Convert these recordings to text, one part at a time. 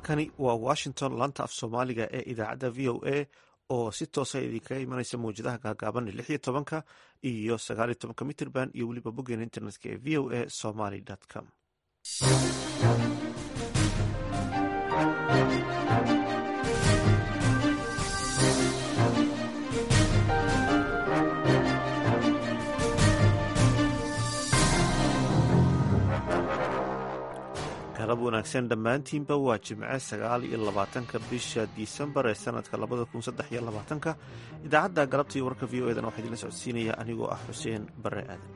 halkani waa washington laanta af soomaaliga ee idaacadda v o a oo si toosa idinkaga imanaysa mawjadaha gaagaaban lix iyo tobanka iyo sagaal iyo tobanka mitrband iyo weliba boggeena internetka ee v o a somaly com galab wanaagsan dhammaantiinba waa jimce sagaal iyo labaatanka bisha disembar ee sanadka labada kun saddex iyo labaatanka idaacadda galabta iyo warka v o edan waxaa idinla socodsiinaya anigoo ah xuseen bare aadan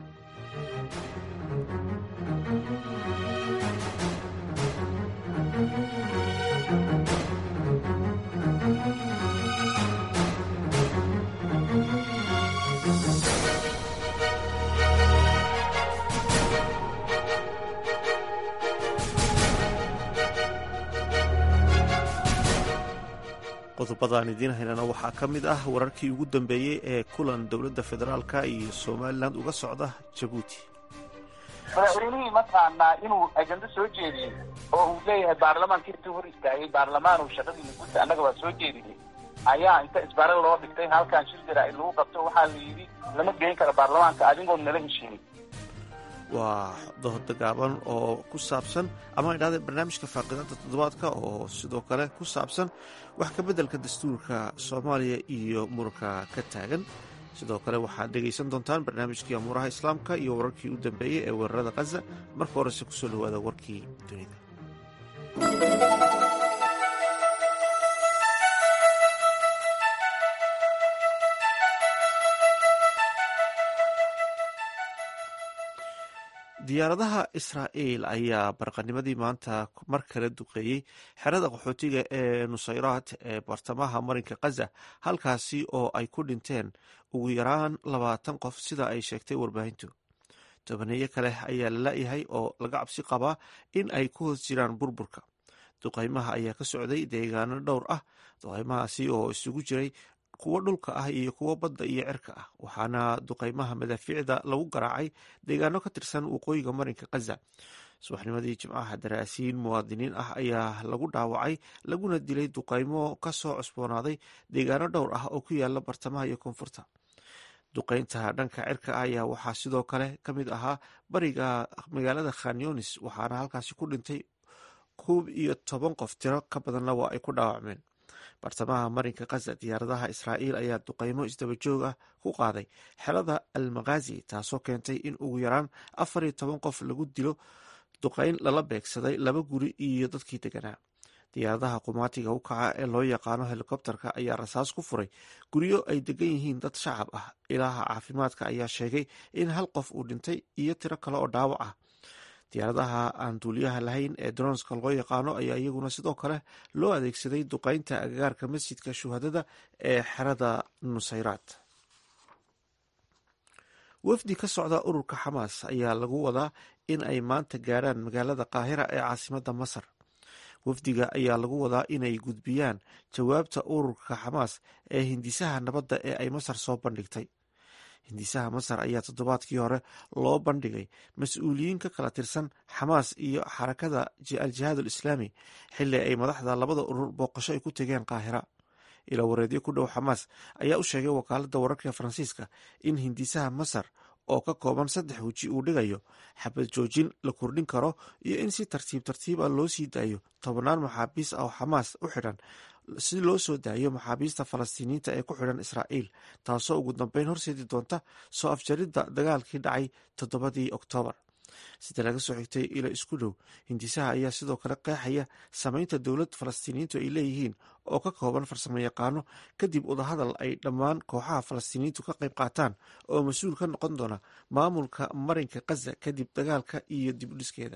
qodobadaan idiin haynana waxaa ka mid ah wararkii ugu dambeeyey ee kulan dowladda federaalka iyo somalilan uga socda jabuuti madaxweynihii mataqaanaa inuu ajando soo jeediyey oo uu leeyahay baarlamaanka intuu hor istaagay baarlamaan uu shaqadiina guta annaga waa soo jeediyey ayaa inta isbare loo dhigtay halkan shir jaraa'id lagu qabto waxaa la yidhi lama geen karo baarlamaanka adigoon nala heshiinin waa dood gaaban oo ku saabsan ama idhahda barnaamijka faaqidaanta toddobaadka oo sidoo kale ku saabsan wax ka beddelka dastuurka soomaaliya iyo muranka ka taagan sidoo kale waxaad dhegaysan doontaan barnaamijkii amuuraha islaamka iyo wararkii u dambeeyey ee weerarada khaza marka horese kusoo dhawaada warkii dunida diyaaradaha israa'iil ayaa barqanimadii maanta mar kale duqeeyey xerada qaxootiga ee nusayraat ee bartamaha marinka khaza halkaasi oo ay ku dhinteen ugu yaraan labaatan qof sida ay sheegtay warbaahintu tobaneeyo kale ayaa la la-yahay oo laga cabsi qabaa in ay ku hoos jiraan burburka duqaymaha ayaa ka socday deegaano dhowr ah duqaymahaasi oo isugu jiray kuwo dhulka ah iyo kuwo badda iyo cirka ah waxaana duqaymaha madaafiicda lagu garaacay deegaano ka tirsan waqooyiga marinka khaza subaxnimadii jimcaha daraasiin muwaadiniin ah ayaa lagu dhaawacay laguna dilay duqaymo ka soo cusboonaaday deegaano dhowr ah oo ku yaala bartamaha iyo koonfurta duqaynta dhanka cirka ah ayaa waxaa sidoo kale ka mid ahaa bariga magaalada khanyonis waxaana halkaasi ku dhintay koob iyo toban qof tiro ka badanna waa ay ku dhaawacmeen bartamaha marinka khaza diyaaradaha israa'iil ayaa duqaymo isdaba joog ah ku qaaday xerada almakhazi taasoo keentay in ugu yaraan afar iyo toban qof lagu dilo duqayn lala beegsaday laba guri iyo dadkii deganaa diyaaradaha qumaatiga u kaca ee loo yaqaano helikobterka ayaa rasaas ku furay guryo ay degan yihiin dad shacab ah ilaaha caafimaadka ayaa sheegay in hal qof uu dhintay iyo tiro kale oo dhaawac ah diyaaradaha aan duuliyaha lahayn ee dronska loo yaqaano ayaa iyaguna sidoo kale loo adeegsaday duqaynta agagaarka masjidka shuhadada ee xerada nusayraat wafdi ka socda ururka xamaas ayaa lagu wadaa in ay maanta gaarhaan magaalada qaahira ee caasimadda masar wafdiga ayaa lagu wadaa inay gudbiyaan jawaabta ururka xamaas ee hindisaha nabadda ee ay masar soo bandhigtay hindisaha masar ayaa toddobaadkii hore loo bandhigay mas-uuliyiin ka kala tirsan xamaas iyo xarakada al-jihaad alislaami xilli ay madaxda labada urur booqasho ay ku tegeen qaahira ila wareedyo ku dhow xamaas ayaa u sheegay wakaaladda wararka faransiiska in hindisaha masar oo ka kooban saddex weji uu dhigayo xabad joojin la kordhin karo iyo in si tartiib tartiib ah loo sii daayo tobannaan maxaabiis ah oo xamaas u xidhan si loo soo daayo maxaabiista falastiiniyiinta ee ku xidhan israa'iil taasoo ugu dambeyn horseedi doonta soo afjaridda dagaalkii dhacay toddobadii oktoobar sida laga soo xigtay ila isku dhow hindisaha ayaa sidoo kale qeexaya samaynta dowlad falastiiniyiintu ay leeyihiin oo ka kooban farsamo yaqaano kadib udahadal ay dhammaan kooxaha falastiiniyiintu ka qayb qaataan oo mas-uul ka noqon doona maamulka marinka khaza kadib dagaalka iyo dib udhiskeeda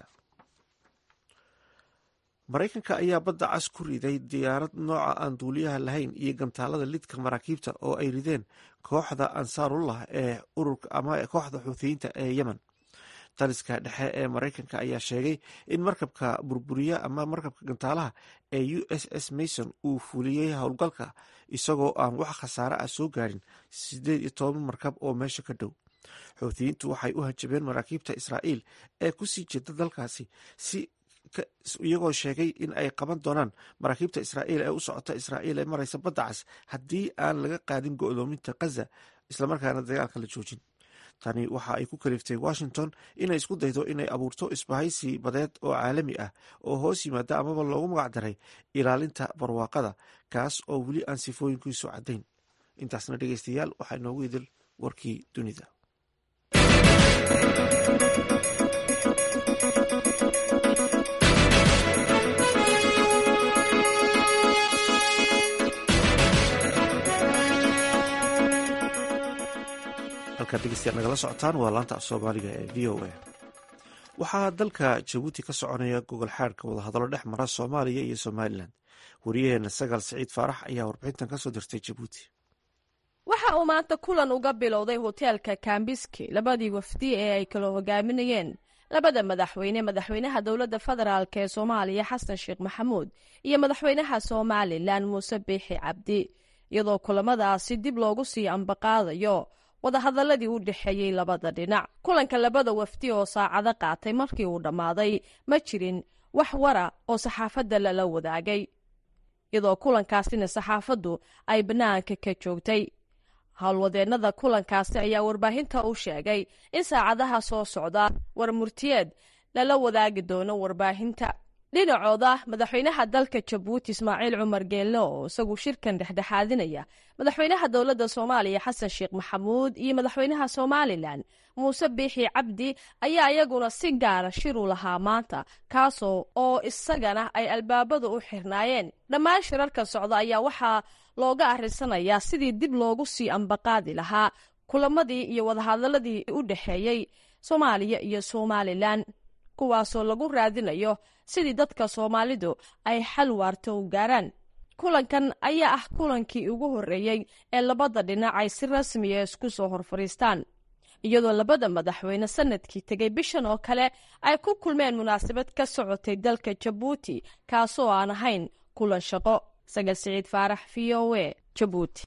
maraykanka ayaa badda cas ku riday diyaarad nooca aan duuliyaha lahayn iyo gantaalada lidka maraakiibta oo ay rideen kooxda ansaarullah ee ururka ama kooxda xuuthiyiinta ee yemen taliska dhexe ee maraykanka ayaa sheegay in markabka burburiya ama markabka gantaalaha ee u s s mason uu fuliyey howlgalka isagoo aan wax khasaare ah soo gaarin sideed iyo toban markab oo meesha ka dhow xuuthiyiintu waxay u hanjabeen maraakiibta israa'iil ee kusii jeeda dalkaasi si iyagoo sheegay in ay qaban doonaan maraakiibta israa'iil ee u socota israa'iil ee maraysa badda cas haddii aan laga qaadin go'doominta khaza islamarkaana dagaalka la joojin tani waxa ay ku kaliftay washington inay isku daydo inay abuurto isbahaysi badeed oo caalami ah oo hoos yimaada amaba loogu magac daray ilaalinta barwaaqada kaas oo weli aan sifooyinkiisu caddayn intaasna dhegeystayaal waxaa inoogu idil warkii dunida halkaad dhegeystayaal nagala socotaan waa laanta af soomaaliga ee v o a waxaa dalka jabuuti ka soconaya gogol xaadhka wadahadallo dhex mara soomaaliya iyo somalilan wariyaheena sagaal siciid faarax ayaa warbixintan kasoo dirtay jabuuti waxa uu maanta kulan uga bilowday hoteelka kambiski labadii wafdi ee ay kala hogaaminayeen labada madaxweyne madaxweynaha dowladda federaalk ee soomaaliya xasan sheekh maxamuud iyo madaxweynaha somalilan muuse biixi cabdi iyadoo kulamadaasi dib loogu sii ambaqaadayo wadahadaladii u dhexeeyey labada dhinac kulanka labada wafdi oo saacado qaatay markii uu dhammaaday ma jirin wax wara oo saxaafadda lala wadaagay iyadoo kulankaasina saxaafaddu ay bannaanka ka joogtay howlwadeennada kulankaasi ayaa warbaahinta u sheegay in saacadaha soo socda war murtiyeed lala wadaagi doono warbaahinta dhinacooda madaxweynaha dalka jabuuti ismaaciil cumar geelle oo isagu shirkan dhexdhexaadinaya madaxweynaha dowladda soomaaliya xasan sheekh maxamuud iyo madaxweynaha somalilan muuse biixi cabdi ayaa iyaguna si gaara shir u lahaa maanta kaasoo oo isagana ay albaabadu u xirnaayeen dhammaan shirarka socda ayaa waxaa looga arrisanayaa sidii dib loogu sii ambaqaadi lahaa kulamadii iyo wadahadaladii u dhexeeyey soomaaliya iyo somalilan kuwaasoo lagu raadinayo sidii dadka soomaalidu ay xal waarto u gaaraan kulankan ayaa ah kulankii ugu horreeyey ee labada dhinac ay si rasmiya isku soo hor fadhiistaan iyadoo labada madaxweyne sanadkii tegay bishan oo kale ay ku kulmeen munaasabad ka socotay dalka jabuuti kaasoo aan ahayn kulan shaqo sagal siciid faarax v o a jabuuti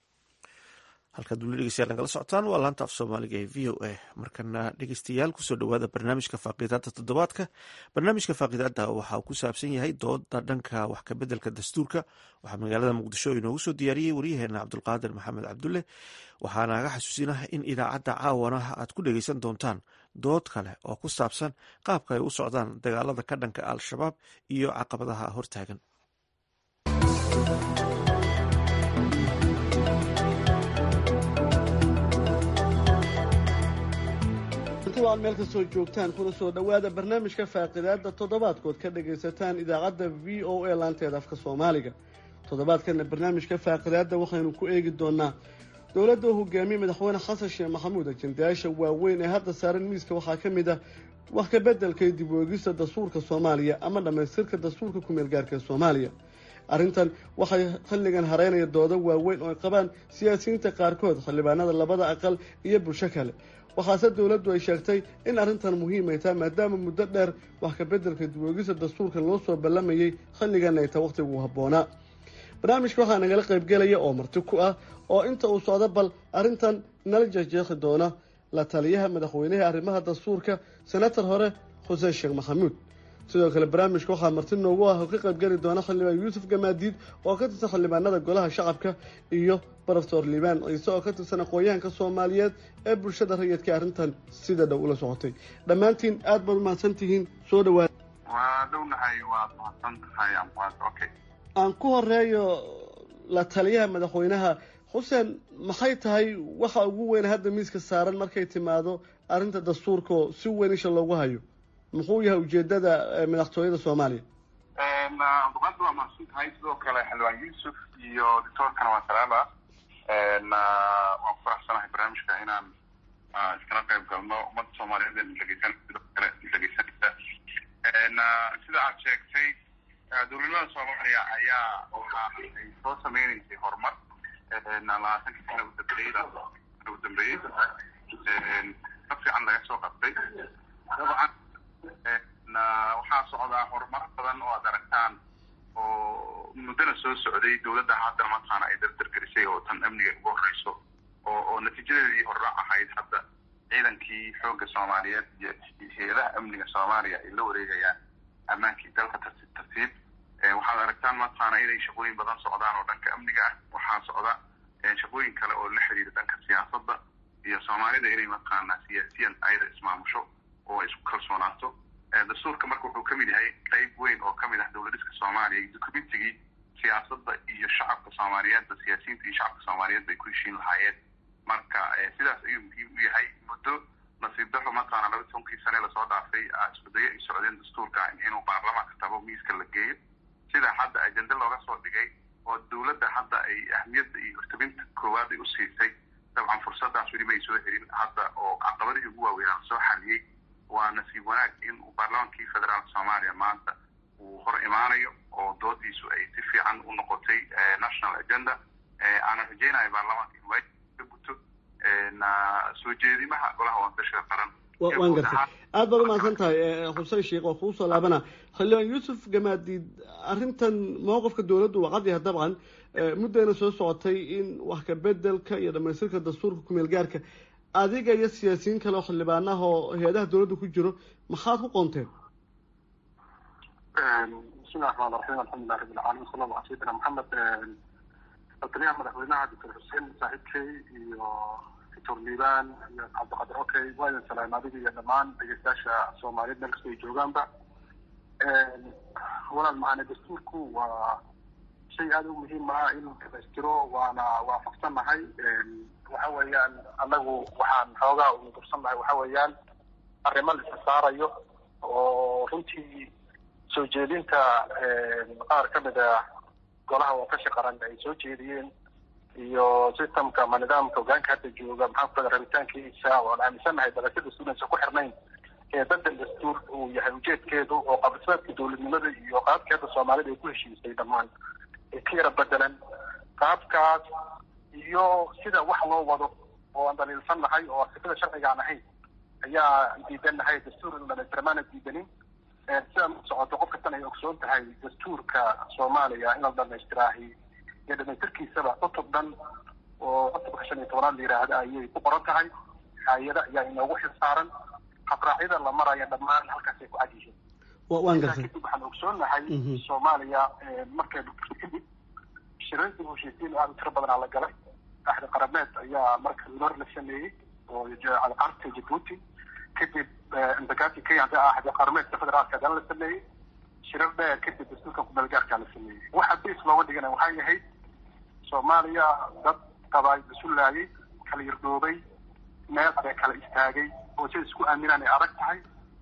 halkaad weli dhegeystayaal nagala socotaan waa laanta af soomaaliga ee v o a markana dhegeystayaal kusoo dhowaada barnaamijka faaqiidaada toddobaadka barnaamijka faaqiidaada waxa uu ku saabsan yahay dooda dhanka wax kabeddelka dastuurka waxaa magaalada muqdisho inoogu soo diyaariyey waryaheena cabdulqaadir maxamed cabdulle waxaana aga xasuusinah in idaacadda caawana aad ku dhegeysan doontaan dood kale oo ku saabsan qaabka ay u socdaan dagaalada ka dhanka al-shabaab iyo caqabadaha hortaagan ad meel kastoo joogtaan kuna soo dhowaada barnaamijka faaqidaada toddobaadkood ka dhagaysataan idaacadda v o a laanteeda afka soomaaliga toddobaadkana barnaamijka faaqidaada waxaynu ku eegi doonaa dowladda uu hogaamiyey madaxweyne xasan sheekh maxamuud ajendayaasha waaweyn ee hadda saaran miiska waxaa ka mid ah wax ka beddelka iyo dib weegista dastuurka soomaaliya ama dhammaystirka dastuurka kumeel gaarka ee soomaaliya arrintan waxay xilligan hareynaya doodo waaweyn oo ay qabaan siyaasiyiinta qaarkood xildhibaanada labada aqal iyo bulsho kale waxaase dowladdu ay sheegtay in arrintan muhiim ay tahay maadaama muddo dheer wax ka beddelka dibwoogista dastuurka loo soo ballamayay xilligan ay tahay wakhtigu habboonaa barnaamijka waxaa nagala qaybgelaya oo marti ku ah oo inta uu socdo bal arrintan nala jeexjeexi doona la taliyaha madaxweynaha arrimaha dastuurka senator hore xuseen sheekh maxamuud sidoo kale barnaamijka waxaa marti noogu ah oo ka qaybgeli doona xildhibaan yuusuf gamaadiid oo ka tirsan xildhibaanada golaha shacabka iyo baroftor liibaan ciise oo ka tirsan aqoon-yahanka soomaaliyeed ee bulshada rayidka arrintan sida dhow ula socotay dhammaantiin aad baad umahadsan tihiin soo dhawaada waa dhownahay waad mahadsan tahay okay aan ku horeeyo la taliyaha madaxweynaha xuseen maxay tahay waxa ugu weyn hadda miiska saaran markay timaado arrinta dastuurkaoo si weyn isha loogu hayo muxuu yahay ujeedada madaxtooyada soomaaliya abduqaadir waa mahadsan tahay sidoo kale xildhibaan yuusuf iyo doctoorkana waa salaama waan ku faraxsanahay barnaamijka inaan iskala qayb galno ummadda soomaaliyeed ee dhegeysan sidoo kale dhegeysanaysa sida aad sheegtay dowladnimada soomaaliya ayaa waxa ay soo sameynaysay horumar labaatankii sana udambeeyey ugu dambeeyey ka fiican laga soo qabtay dabcan waxaa socdaa horumaro badan oo aad aragtaan oo muddana soo socday dowladda haddana mataqaana ay dardargelisay oo tan amniga ugu horeyso oo oo natiijadeedii horra ahayd hadda ciidankii xoogga soomaaliyeed iyo hay-adaha amniga soomaaliya ay la wareegayaan ammaankii dalka tartiib tartiib waxaad aragtaan mataqaana inay shaqooyin badan socdaan oo dhanka amniga ah waxaa socda shaqooyin kale oo la xiriira dhanka siyaasadda iyo soomaalida inay mataqaana siyaasiyan ayada ismaamusho oo isku kalsoonaato dastuurka marka wuxuu kamid yahay qeyb weyn oo kamid ah dowladiska soomaaliya iyo documentigii siyaasadda iyo shacabka soomaaliyeedba siyaasiyiinta iyo shacabka soomaaliyeed bay ku heshiin lahaayeen marka sidaas ayuu muhiim u yahay muddo nasiib daro mataqaana laba tobankii sane lasoo dhaafay iskudayo ay socdeen dastuurka inuu baarlamaanka tabo miiska la geeyo sida hadda ajende looga soo dhigay oo dowladda hadda ay ahmiyadda iyo hortabinta koowaad ay u siisay dabcan fursadaas weli may soo helin hadda oo caqabadihii ugu waaweynaa lasoo xaliyey waa nasiib wanaag in uu baarlamaankii federaalka soomaaliya maanta uu hor imaanayo oo doodiisu ay si fiican u noqotay national agenda aanan rajeynayo baarlamaanka in waajib ka guto soo jeedimaha golaha waantashiga qaran waan gartay aad baad umahadsan tahay xuseen sheekh waa kugu soo laabana xildhibaan yuusuf gamaadiid arrintan mowqifka dowladdu waa cad yahay dabcan muddayna soo socotay in wax ka bedelka iyo dhamaystirka dastuurka kumeel gaarka adiga iyo siyaasiyiin kale oo xildhibaanaha oo hay-adaha dowladda ku jiro maxaad ku qoonteen bismillahi raxmaan raxiim alxamdulilah rabbi alcaalamiin sala allah ala sayidina maxamed taliyaha madaxweynaha doctor xuseen saaxiibkey iyo doctor liibaan iyo cabdiqadir okey waa idin salaam adiga iyo dhammaan dhegeystayaasha soomaaliyeed meel kasta ay joogaanba walaal macane dastuurku waa shay aada u muhiim ah in dhamaystiro waana waafaqsannahay waxa weeyaan anagu waxaan xoogaa ugu dursannahay waxa weeyaan arrimo la isa saarayo oo runtii soo jeedinta qaar ka mid a golaha watashi qaran ay soo jeediyeen iyo systemka ama nidaamka hogaanka hadda jooga maxaan ku rabitaankiisa oo aan aaminsannahay dalashada studentsa ku xirnayn ee bedel dastuur uu yahay ujeedkeedu oo qabdismaadka dowladnimada iyo qaabka hadda soomaalida ay ku heshiisay dhammaan ay ka yara bedelan qaabkaas iyo sida wax loo wado oo aan daliilsan nahay oo sifada sharciga aan ahayn ayaa diidan nahay dastuur in dhamaystirmaana diidanin sidaa ma socoto qof kastan ay ogsoon tahay dastuurka soomaaliya in la dhamaystiraahi iyo dhamaystirkiisaba cutub dhan oo cutubka shan iyo tobanaad la yidhaahda ayay ku qoran tahay hay-ada ayaa inoogu xil saaran habraacyada la maraya dhammaan halkaasay ku cad yihiin waan gartay kadib waxaan ogsoonnahay soomaaliya markay kadib shirarkii heshiisiin aada u tiro badanaa la galay axdi qarameed ayaa marka lor la sameeyey oo carta jabuuti kadib imbagati kenya hadda ah axdi qarameedka federaalka haddana la sameeyey shirar dheer kadib dastuurka kumeelgaarkaa la sameeyey waxa bas looga dhigana waxay ahayd soomaaliya dad qabaa isu laayay kala yardhoobay meel aday kala istaagay oo sida isku aaminaan ay adag tahay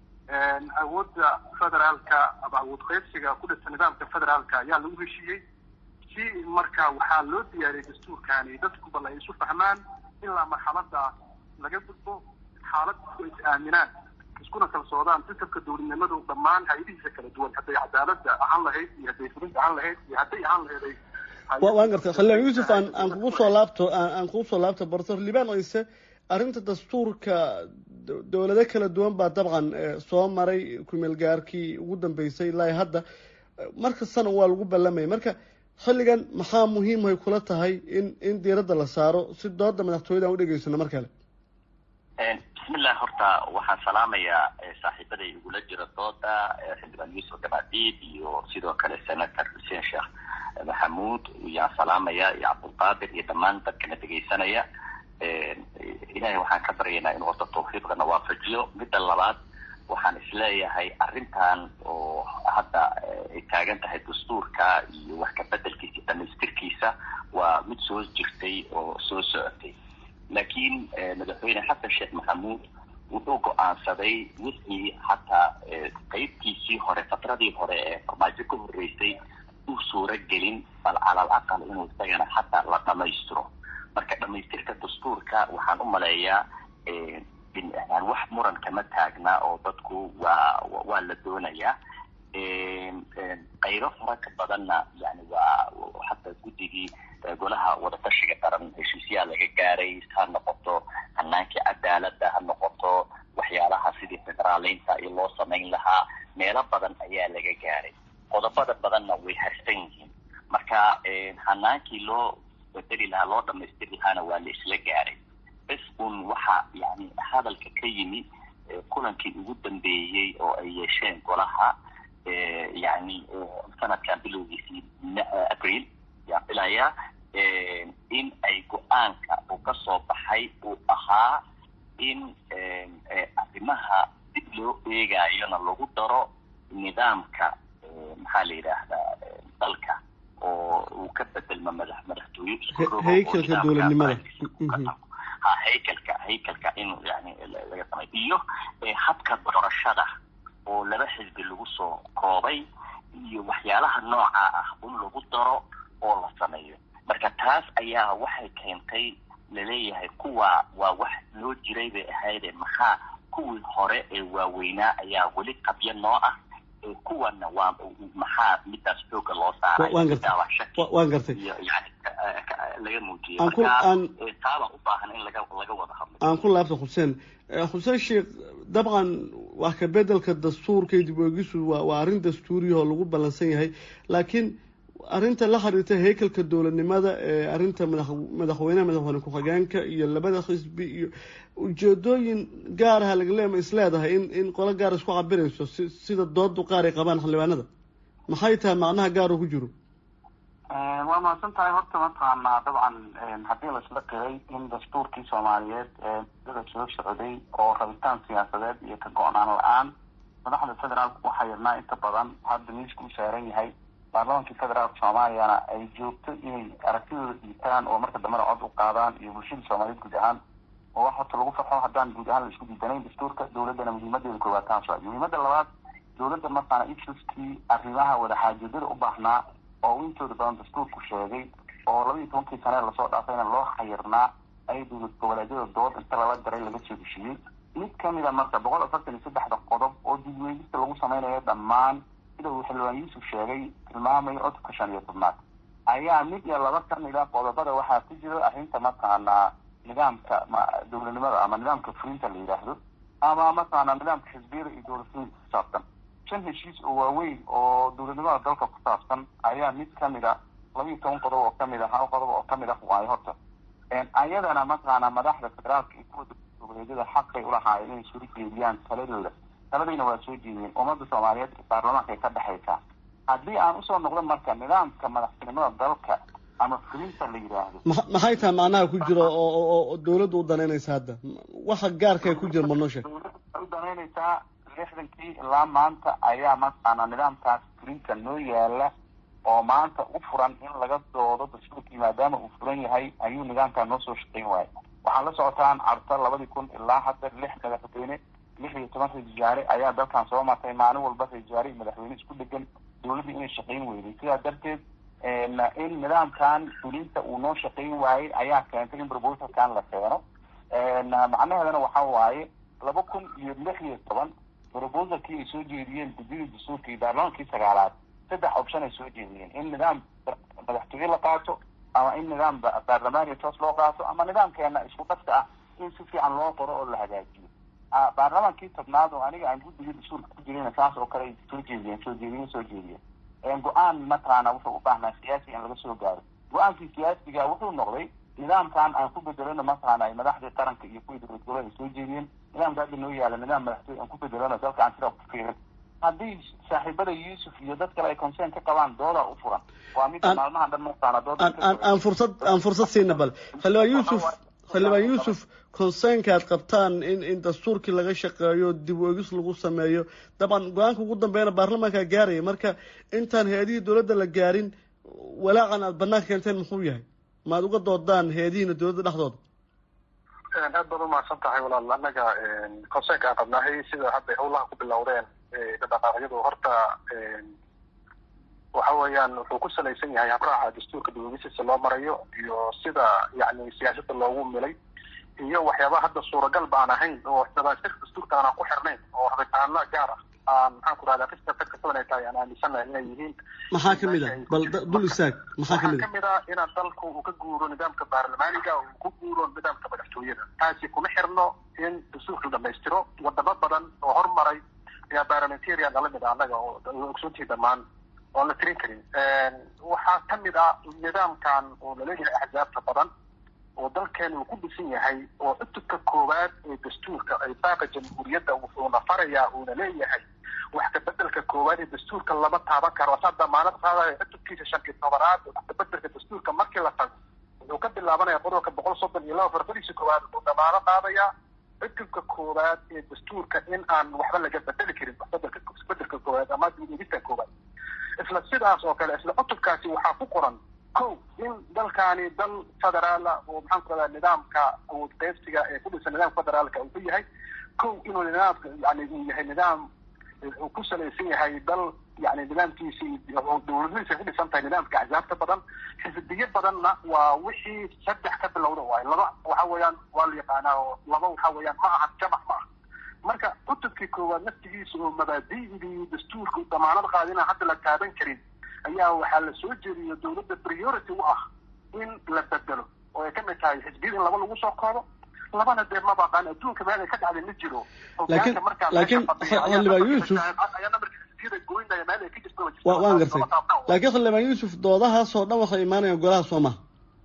awoodda federaalka ama awood qaybsiga ku dhisa nidaamka federaalka ayaa lagu heshiiyey si marka waxaa loo diyaariyey dastuurkani dadku bal ay isu fahmaan ilaa marxaladaas laga gudbo xaalad isku is aaminaan iskuna kalsoodaan sistamka dowladnimadu dhammaan hay-adihiisa kala duwan hadday cadaaladda ahaan lahayd iyo hadday fulinta ahaan lahayd iyo hadday ahaan lahayd waan gartay khalilaan yuusuf aan aan kugu soo laabto aan kugu soo laabto professor liban oyse arrinta dastuurka dowlado kala duwan baa dabcan soo maray kumeel gaarkii ugu dambeysay ilaa hadda markastana waa lagu ballamaya marka xilligan maxaa muhiimay kula tahay in in diiradda la saaro si dooda madaxtooyada aan u dhegeysano mar kale bismillah horta waxaan salaamayaa saaxiibaday igula jira dooda xildhibaan yuusuf gabadiid iyo sidoo kale senator xuseen sheekh maxamuud yaan salaamaya iyo cabdulqaadir iyo dhammaan dadkana dhegeysanaya ilahay waxaan ka baryaynaa inuu horta tawfiiqdana waafajiyo midda labaad waxaan isleeyahay arrintan oo hadda ay taagan tahay dastuurka iyo wax ka bedelkiisa dhamaystirkiisa waa mid soo jirtay oo soo socotay laakiin madaxweyne xasan sheekh maxamuud wuxuu go-aansaday wixii hataa qeybtiisii hore fatradii hore ee farmaajo ka horreysay uu suuro gelin bal calal aqal inuu isagana hataa la dhamaystiro marka dhamaystirka dastuurka waxaan u maleeyaa wax muran kama taagna oo dadku waa waa la doonayaa qaybo fara ka badanna yani waa hadda guddigii golaha wadatashiga qaran heshiisyaha laga gaaray ha noqoto hanaankii cadaalada ha noqoto waxyaalaha sidii federaaleynta iyo loo samayn lahaa meelo badan ayaa laga gaaray qodobada badanna way harsan yihiin marka hanaankii loo bedeli lahaa loo dhamaystiri lahaana waa la isla gaaray bes un waxa yani hadalka ka yimi kulankii ugu dambeeyey oo ay yeesheen golaha yani sanadkan bilowgiisii april yaan filayaa in ay go-aanka uu ka soo baxay uu ahaa in arrimaha dib loo eegayona lagu daro nidaamka maxaa la yidhaahdaa dalka oo uu ka bedelmo madax madaxtooye haykalka dowladnimada ha haykalka haykalka in yani laga samay iyo habka doorashada oo laba xisbi lagu soo koobay iyo waxyaalaha noocaa ah in lagu daro oo la sameeyo marka taas ayaa waxay keentay laleeyahay kuwa waa wax loo jiray bay ahayde maxaa kuwii hore ee waaweynaa ayaa weli qabyo noo ah kuwana waa maxaa midaas xooga loo saaray waan gartay iyo yani laga muujiyay Aan ku- marka aan- taaba u baahan in laga laga wada hadlo aan ku laabta xuseen Eh, xuseen sheekh dabcan wax ka bedelka dastuurka iyo dib u eegisu waa waa arrin dastuuriya oo lagu ballansan yahay laakiin arrinta la xiriirta heykalka dowladnimada ee arrinta madax madaxweynaha madaxweyne ku-xigeenka iyo labada xisbi iyo ujeedooyin gaaraha laga leema is leedahay in in qolo gaar isku cabirayso si sida doodu qaar ay qabaan xildhibaanada maxay tahay macnaha gaar oo ku jiro waa mahadsan tahay horta mataqaanaa dabcan haddii laisla qiray in dastuurkii soomaaliyeed ee dada soo socday oo rabitaan siyaasadeed iyo ka go-naan la-aan madaxda federaalka waxaa yirnaa inta badan hadda miiska u saaran yahay baarlamankii federaalka soomaaliyana ay joogto inay aragtidooda dhiibtaan oo marka dambena cod u qaadaan iyo bulshada soomaaliyeed guud ahaan oo wax horta lagu farxo haddaan guud ahaan la isku diidanayn dastuurka dowladdana muhiimadeeda koowaad taas waa muhiimada labaad dowladda markaana issuskii arrimaha wadaxaajoodada u baahnaa oo uu intooda badan dastuurku sheegay oo laba iyo tobankii sane lasoo dhaafayna loo xayirnaa ay dowlad goboleedyada dood inta lala daray laga soo heshiiyey mid kamid a marka boqol afartan iyo saddexda qodob oo dibweydista lagu sameynayo dhammaan sida uu xildhibaan yuusuf sheegay tilmaamayo codubka shan iyo tobnaad ayaa mid iyo laba kamid a qodobada waxaa ku jira arrinta mataqaanaa nidaamka ma- dowladnimada ama nidaamka fulinta la yidhaahdo ama mataqaanaa nidaamka xisbiyada iyo dowladfulinta ku saabsan shan heshiis oo waaweyn oo dowladnimada dalka ku saabsan ayaa mid kamid a laba iyo toban qodob oo kamid a hal qodob oo kamid ah waayo horta ayadana mataqaanaa madaxda federaalka iyo kuwa dowlad goboleedyada xaqay ulahaayeen inay soo jeediyaan taladooda taladayna waa soo jeediyeen ummadda soomaaliyeed ee baarlamaanka ay ka dhexaysaa haddii aan usoo noqdo marka nidaamka madaxtinimada dalka ama fulinta la yidhaahdo ma- maxay tahay macnaha ku jiro oo oo- oo dowladda u danaynaysa hadda waxa gaarka ay ku jira ma noo sheeg dowladda u danaynaysaa lixdankii ilaa maanta ayaa mataqaanaa nidaamkaas fulinta noo yaala oo maanta u furan in laga doodo dastuurkii maadaama uu furan yahay ayuu nidaamkaa noo soo shaqayn waayay waxaa la socotaan carta labadii kun ilaa hadda lix madaxweyne lix iyo toban ra-iisul wasaare ayaa dalkan soo martay maalin walba ra-isul wasaare iyo madaxweyne isku dhegan dowladda inay shaqayn weyday sidaa darteed in nidaamkan fulinta uu noo shaqayn waayey ayaa keentay in proposalkan la keeno macnaheedana waxa waaye laba kun iyo lix iyo toban proposalkii ay soo jeediyeen gudidii dastuurka iyo baarlamaankii sagaalaad saddex option ay soo jeediyeen in nidaam madaxtooye la qaato ama in nidaam ba- baarlamaaniya toos loo qaato ama nidaamkeena isku dhafka ah in si fiican loo qoro oo la hagaajiyo Ah, baarlamaankii tobnaad oo aniga aan guddigii dastuurka ku jirina saas oo kale ay soo jeediyeen soo jeediyo soo jeediyeen go-aan mataqaana wuxuu u baahnaa siyaasi in laga soo gaaro go-aankii siyaasiga wuxuu noqday nidaamkan aan ku bedelano mataqaana ay madaxdii qaranka iyo kuwii dowlad goboleed ay soo jeediyeen nidaamka hadda noo yaala nidaam madaxtooye aan ku bedelano dalka aan sidaa ku fiirin haddii saaxiibada yuusuf iyo dad kale ay concern ka qabaan dooda u furan waa midda Aan- maalmahan dhan mataqaana dooda aan aan aan fursad aan fursad siina bal xildhibaan yuusuf xildhibaan yuusuf concernka aad qabtaan in in dastuurkii laga shaqeeyo dib u egis lagu sameeyo dabcan go-aanka ugu dambeeyana baarlamaankaa gaaraya marka intaan hay-adihii dowladda la gaarin walaacan aad banaanka keenteen muxuu yahay maad uga doodaan hay-adihiina dowladda dhexdooda aad baad umahadsan tahay walaal annaga concernka aan qabnahay sida hadda howlaha ku bilowdeen dhaqaaqyadu horta waxa weeyaan wuxuu ku salaysan yahay habraaca dastuurka dawladisiisa loo marayo iyo sida yani siyaasadda loogu milay iyo waxyaaba hadda suuragal baan ahayn oo dabaasirka dastuurka aanan ku xirnayn oo rabitaano gaar ah aan maxaan ku rahdaa qista dadka badan ay tahay aan aaminsanahay inay yihiin maxaa kamid ah bal da- dul istaag maxaa kamid waxaa ah kamid ah inaan dalku uu ka guuro nidaamka baarlamaaniga uu ku guuro nidaamka madaxtooyada taasi kuma xirno in dastuurka la dhamaystiro wadamo badan oo hormaray ayaa parliamentarian nala mid ah annaga oo oo ogsoontii dhammaan oon la tirin karin waxaa kamid ah nidaamkan oo laleeyahay axzaabta badan oo dalkeena uu ku dhisan yahay oo cutubka koowaad ee dastuurka ay baaqa jamhuuriyadda wuxuuna farayaa uuna leeyahay wax kabedelka koowaad ee dastuurka lama taaban karo saa damaanad qaadaya cutubkiisa shan iyo tobanaad wax kabedelka dastuurka markii la tago wuxuu ka bilaabanaya qodobka boqol soddon iyo laba farfadiisa koowaad wuxuu damaano qaadayaa cutubka koowaad ee dastuurka in aan waxba laga bedeli karin waxbedelka isbedelka koowaad ama dibudegista koowaad isla sidaas oo kale isla cutubkaasi waxaa ku qoran ko in dalkaani dal federaala oo maxaan ku rahdaa nidaamka awood qaybsiga ee ku dhisan nidaamka federaalka uu ku yahay ko inuu nidaamka yani uu yahay nidaam uu ku salaysan yahay dal yani nidaamkiisi dowladadiisa ku dhisan tahay nidaamka axsaabta badan xisbiyo badanna waa wixii saddex ka bilowda waayo laba waxa weeyaan waa la yaqaanaa oo laba waxa weeyaan ma aha jamac ma aha marka cutubkii koowaad naftigiisa oo mabaadi'dii dastuurka u damaanad qaada inaan hadda la taaban karin ayaa waxaa la soo jeediyo dowladda priority u ah in la bedelo oo ay kamid tahay xisbiyada in laba lagu soo koobo labana dee ma baqaan adduunka meel ay ka dhacday ma jiro laakiin laakiin xildhibaan yuusuf wa waan gartay laakiin xildhibaan yuusuf doodahaasoo dhan waxay imaanayaan golaha soo maha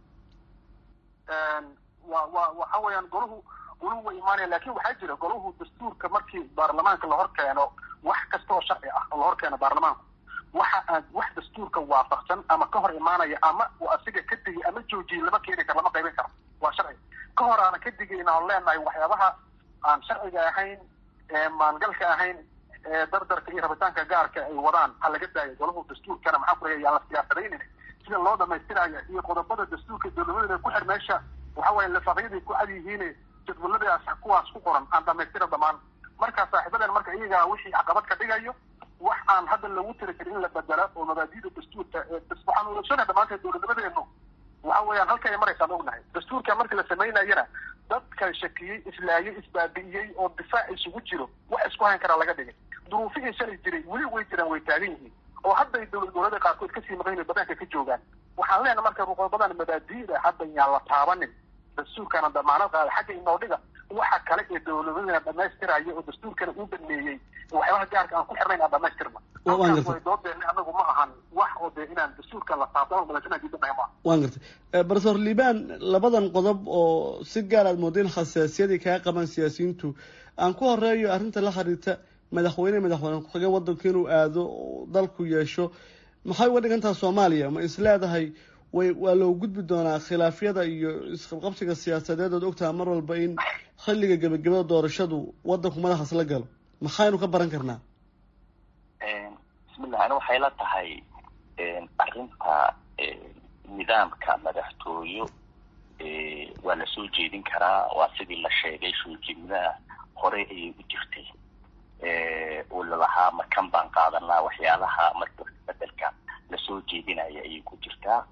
wa wa waxa weeyaan golahu golahu way imaanayaan laakiin waxaa jira golahu dastuurka markii baarlamaanka la hor keeno wax kasta oo sharci ah la hor keeno baarlamaanku waxa aan wax dastuurka waafaqsan ama ka hor imaanaya ama uu asiga ka digay ama joojiyay lama keeni karo lama qaybin karo waa sharci ka hor aana ka digayna on leenahay waxyaabaha aan sharciga ahayn ee maangalka ahayn ee dardarka iyo rabitaanka gaarka ay wadaan ha laga daayo golahu dastuurkana maxaa ku raya yaan la siyaasadaynin sida loo dhamaystiraya iyo qodobada dastuurka dowladada ku xir meesha waxa weya lafaqyaday ku cad yihiin jadwaladaas kuwaas ku qoran aan dhamaystira dhamaan marka saaxiibadan marka iyagaa wixii caqabad ka dhigayo wax aan hadda lagu tiri karin in la bedela oo mabaadida dastuurka waxaan ulasona dhamaanteed dowladnimadeenu waxa weeyaan halka ay maraysaan ognahay dastuurka markii la samaynayana dadka shakiyey islaayay isbaabi'iyey oo difaac isugu jiro wax isku hayn karaa laga dhigay duruufihii shalay jiray weli way jiraan way taagan yihiin oo hadday dowlad goboleeda qaarkood kasii maqan yihin banaanka ka joogaan waxaan leenahay marka ruqobadan mabaadi'da hadda yaan la taabanin dastuurkana damaanad qaada xagga inoodhiga waxa kale ee dowladadana dhamaystiraya oo dastuurkana uu dhameeyey waxyaabaha gaarka aan ku xirnayn aan dhamaystirna way doodeena anagu ma ahan wax oo dee inaan dastuurka la taabtano madaxweynaha diidanahay ma waan gartay profesor liban labadan qodob oo si gaar aad mooda in xasaasiyadii kaga qaban siyaasiyiintu aan ku horeeyo arrinta la xiriirta madaxweyne madaxweyne ku-xigeen waddanku inuu aado dalku yeesho maxay uga dhigantaha soomaaliya ma is leedahay way waa loo gudbi doonaa khilaafyada iyo isqabqabsiga siyaasadeed ood ogtaha mar walba in xilliga gebagabada doorashadu waddanku madaxaas la galo maxaynu ka baran karnaa bismillah ani waxay la tahay arrinta nidaamka madaxtooyo waa la soo jeedin karaa waa sidii la sheegay soo jeedinaha hore ayay u jirtay oo lalahaa markan baan qaadanaa waxyaalaha marka bedelka lasoo jeedinaya ayay ku jirtaa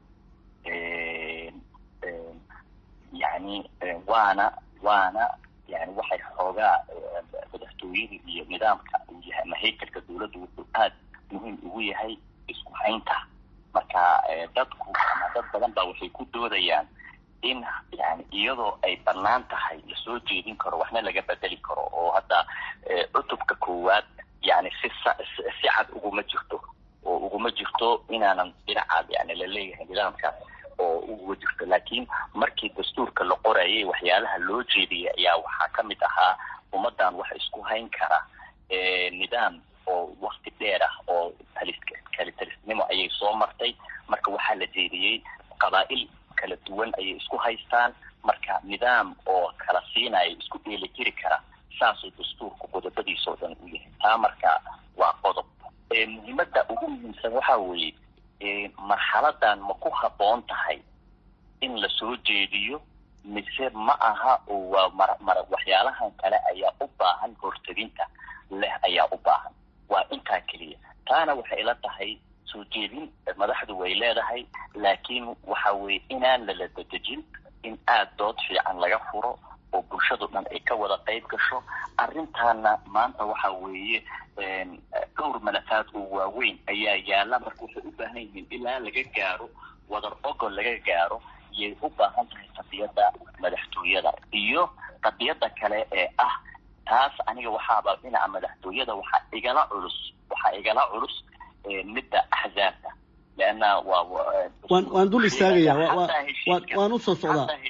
yani waana waana yani waxay xoogaa madaxtooyada iyo nidaamka uu yahay ama haykalka dawladda wuxuu aad muhiim ugu yahay isku haynta marka dadku ama dad badan baa waxay ku doodayaan in yani iyadoo ay banaan tahay lasoo jeedin karo waxna laga bedeli karo oo hadda cutubka koowaad yani si si cad uguma jirto oo uguma jirto inaanan dhinacaad yani laleeyahay nidaamkaas oo uga jirto laakiin markii dastuurka la qorayay waxyaalaha loo jeediyay ayaa waxaa kamid ahaa ummadan wax isku hayn kara nidaam oo wakti dheer ah oo talis kalitalisnimo ayay soo martay marka waxaa la jeediyey qabaa'il kala duwan ayay isku haystaan marka nidaam oo kala siinaya isku dheeli jiri kara saasuu dastuurku qodobadiisa oo dhan u yahay taa marka waa qodob muhiimada ugu muhiimsan waxa weeye marxaladan ma ku habboon tahay in lasoo jeediyo mise ma aha oo waa mar mar waxyaalahan kale ayaa u baahan horteginta leh ayaa u baahan waa intaa keliya taana waxay la tahay soo jeedin madaxdu way leedahay laakiin waxa weeye inaan lala dedejin in aada dood fiican laga furo oo bulshadu dhan ay ka wada qayb gasho arrintaana maanta waxa weeye dhowr malafaad oo waaweyn ayaa yaala marka waxay u baahan yihiin ilaa laga gaaro wadar ogol laga gaaro iyay u baahan tahay qadiyadda madaxtooyada iyo qadiyadda kale ee ah taas aniga waxaaba dhinaca madaxtooyada waxaa igala culus waxaa igala culus midda axzaabta leanna waa waan waan dul istaagaya waan usoo socdaa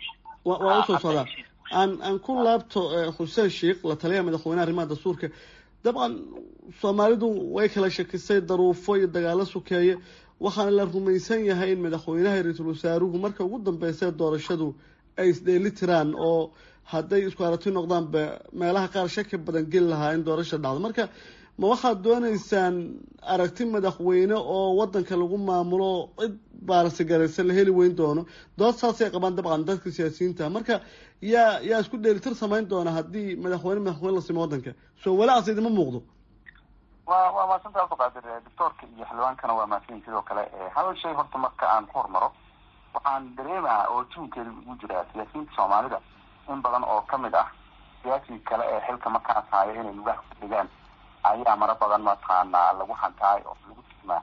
waa usoo socdaa aan aan ku laabto xuseen sheikh la taliyaha madaxweyneha arrimaha dastuurka dabcan soomaalidu way kala shakisay daruufo iyo dagaalo sukeeye waxaana la rumaysan yahay in madaxweynaha iyo ra-iisul wasaaruhu marka ugu dambeysay doorashadu ay isdheeli tiraan oo hadday isku aragti noqdaanba meelaha qaar shaki badan geli lahaa in doorasha dhacdo marka ma waxaad dooneysaan aragti madaxweyne oo wadanka lagu maamulo cid baarsigaraysan la heli weyn doono dood saasay qabaan dabcan dadka siyaasiyiinta marka yaa yaa isku dheelitir samayn doona haddii madaxweyne madaxweyne la simo wadanka soo walaacaas idima muuqdo wa waa mahadsanta abduqaadir doctoorka iyo xildhibaankana waa mahadsanyin sidoo kale hal shay horta marka aan ku hormaro waxaan dareemaha oo juunkeeda ugu jiraa siyaasiyiinta soomaalida in badan oo kamid ah siyaasiga kale ee xilka markaas haayo inay lugaha ku dhigaan ayaa mara badan mataqaanaa lagu hantaay oo lagu tilmaa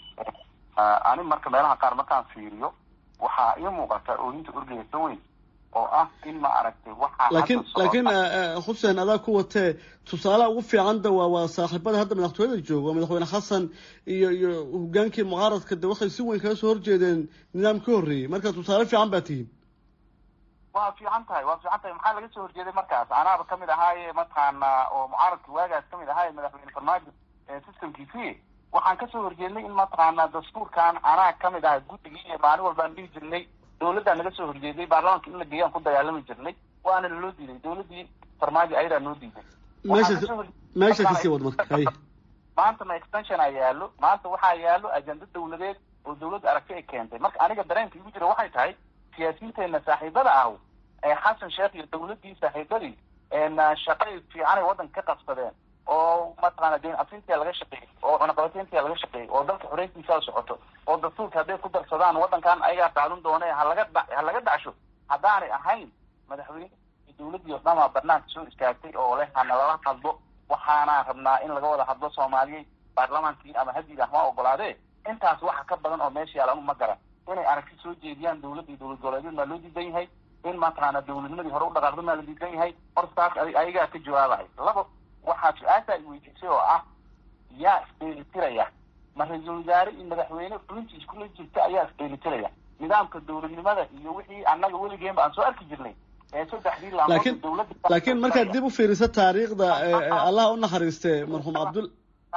ani marka meelaha qaar markaan fiiriyo waxaa ii muuqata ooyinta orgeysa weyn oo ah in ma aragtay waxaa laakiin laakiin xuseen adaa ku watee tusaalaha ugu fiicanda waa waa saaxiibada hadda madaxtooyada jooga waa madaxweyne xasan iyo iyo hogaankii mucaaradka de waxay si weyn kaga soo horjeedeen nidaam ka horreeyey marka tusaale fiican baa tihiin waa fiican tahay waa fiican tahay maxaa laga soo horjeeday markaas anaaba kamid ahaaye mataqaana oo mucaaradka waagaas kamid ahaaye madaxweyne farmaajo systemkiisii waxaan kasoo horjeednay in mataqaana dastuurkan anaa kamid aha guddigii iyo maalin walbaan dhihi jirnay dawladdaa naga soo horjeeday baarlamaanka in la geeyaan ku dagaalami jirnay waana naloo diiday dawladdii farmaajo ayadaa noo diiday meesha meesha kasii wad marka hay maanta ma extension a yaalo maanta waxaa yaalo ajenda dawladeed oo dawladda aragti ay keentay marka aniga dareenka igu jira waxay tahay siyaasiyiinteena saaxiibada ah ee xasan sheekh iyo dawladdii saaxiibadii shaqay fiicanay waddanka ka qabsadeen oo mataqaana deen afintia laga shaqeeyey oo cunaqabateyntia laga shaqeeyey oo dalka xoreystiisa socoto oo dastuurka hadday ku darsadaan waddankan ayagaa qaadan doona halaga dha ha laga dhacsho haddaanay ahayn madaxweyne dawladdii oo dhamaa banaanka soo istaagtay oo leh hana lala hadlo waxaana rabnaa in laga wada hadlo soomaaliyey baarlamaankii ama hadiga ma ogolaadee intaas waxa ka badan oo meesha yaal anu ma garan inay aragti soo jeediyaan dawladda iyo dowlad goboleedyad maa loo diidan yahay in mataqaana dawladnimadii hore u dhaqaaqda maa la diidan yahay horta taas ayagaa ka jawaabahay labo waxaa su-aasha ay weydiisay oo ah yaa isdheelitiraya ma ra-iisul wasaare iyo madaxweyne fulintii iskula jirta ayaa isdheelitiraya nidaamka dawladnimada iyo wixii annaga weligeenba aan soo arki jirnay ee saddexdii laakiin laakiin markaad dib u fiiriso taariikhda allah u naxariiste marxuum cabdul